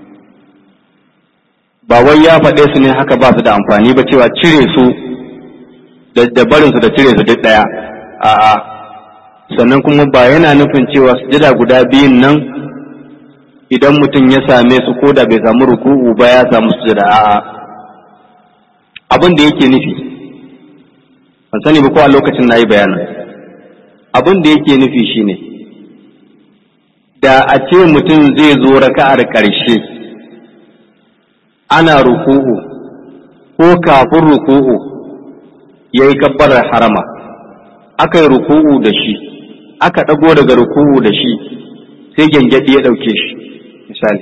[SPEAKER 1] ba wai ya faɗe su ne haka ba su da amfani ba cewa cire su da barin su da cire su duk ɗaya a'a sannan kuma ba yana nufin cewa sujada guda biyun nan idan mutum ya same su ko da bai samu ruku'u ba ya samu sujada a'a abin da yake nufi ban sani ba ko a lokacin na yi bayanin abin da yake nufi shine da a ce mutum zai zo raka'ar ƙarshe ana ruku'u ko kafin ruku'u ya yi kabbarar harama aka yi ruku'u da shi aka ɗago daga ruku'u da shi sai gyangyaɗi ya ɗauke shi misali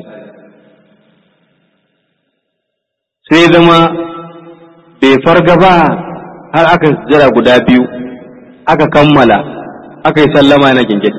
[SPEAKER 1] sai zama bai farga ba har aka jira guda biyu aka kammala aka yi sallama na gyangyaɗi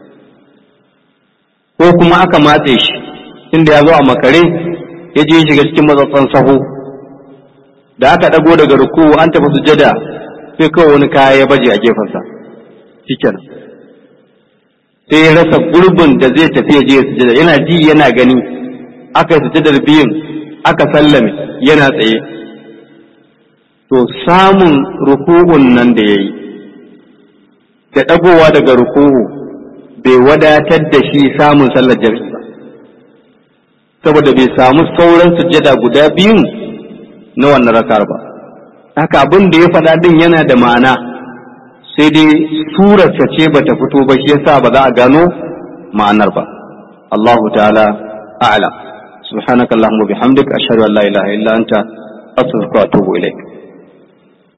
[SPEAKER 1] ko kuma aka matse shi inda ya zo a makare ya je shiga cikin matsatsan saho da aka ɗago daga ruku'u an tafi sujada sai kawai wani kaya ya baje a gefensa shikenan sai ya rasa gurbin da zai tafi ya je sujada yana ji yana gani aka yi sujadar biyun aka sallame yana tsaye to samun ruku'un nan da ya yi da ɗagowa daga ruku'u bai wadatar da shi samun sallar jami'i ba saboda bai samu sauran sujada guda biyun na wannan rakar ba haka abin da ya faɗa ɗin yana da ma'ana sai dai surarsa ce ba ta fito ba shi yasa ba za a gano ma'anar ba Allahu ta'ala a'lam subhanakallahumma bihamdika ashhadu an la ilaha illa anta astaghfiruka wa atubu ilaik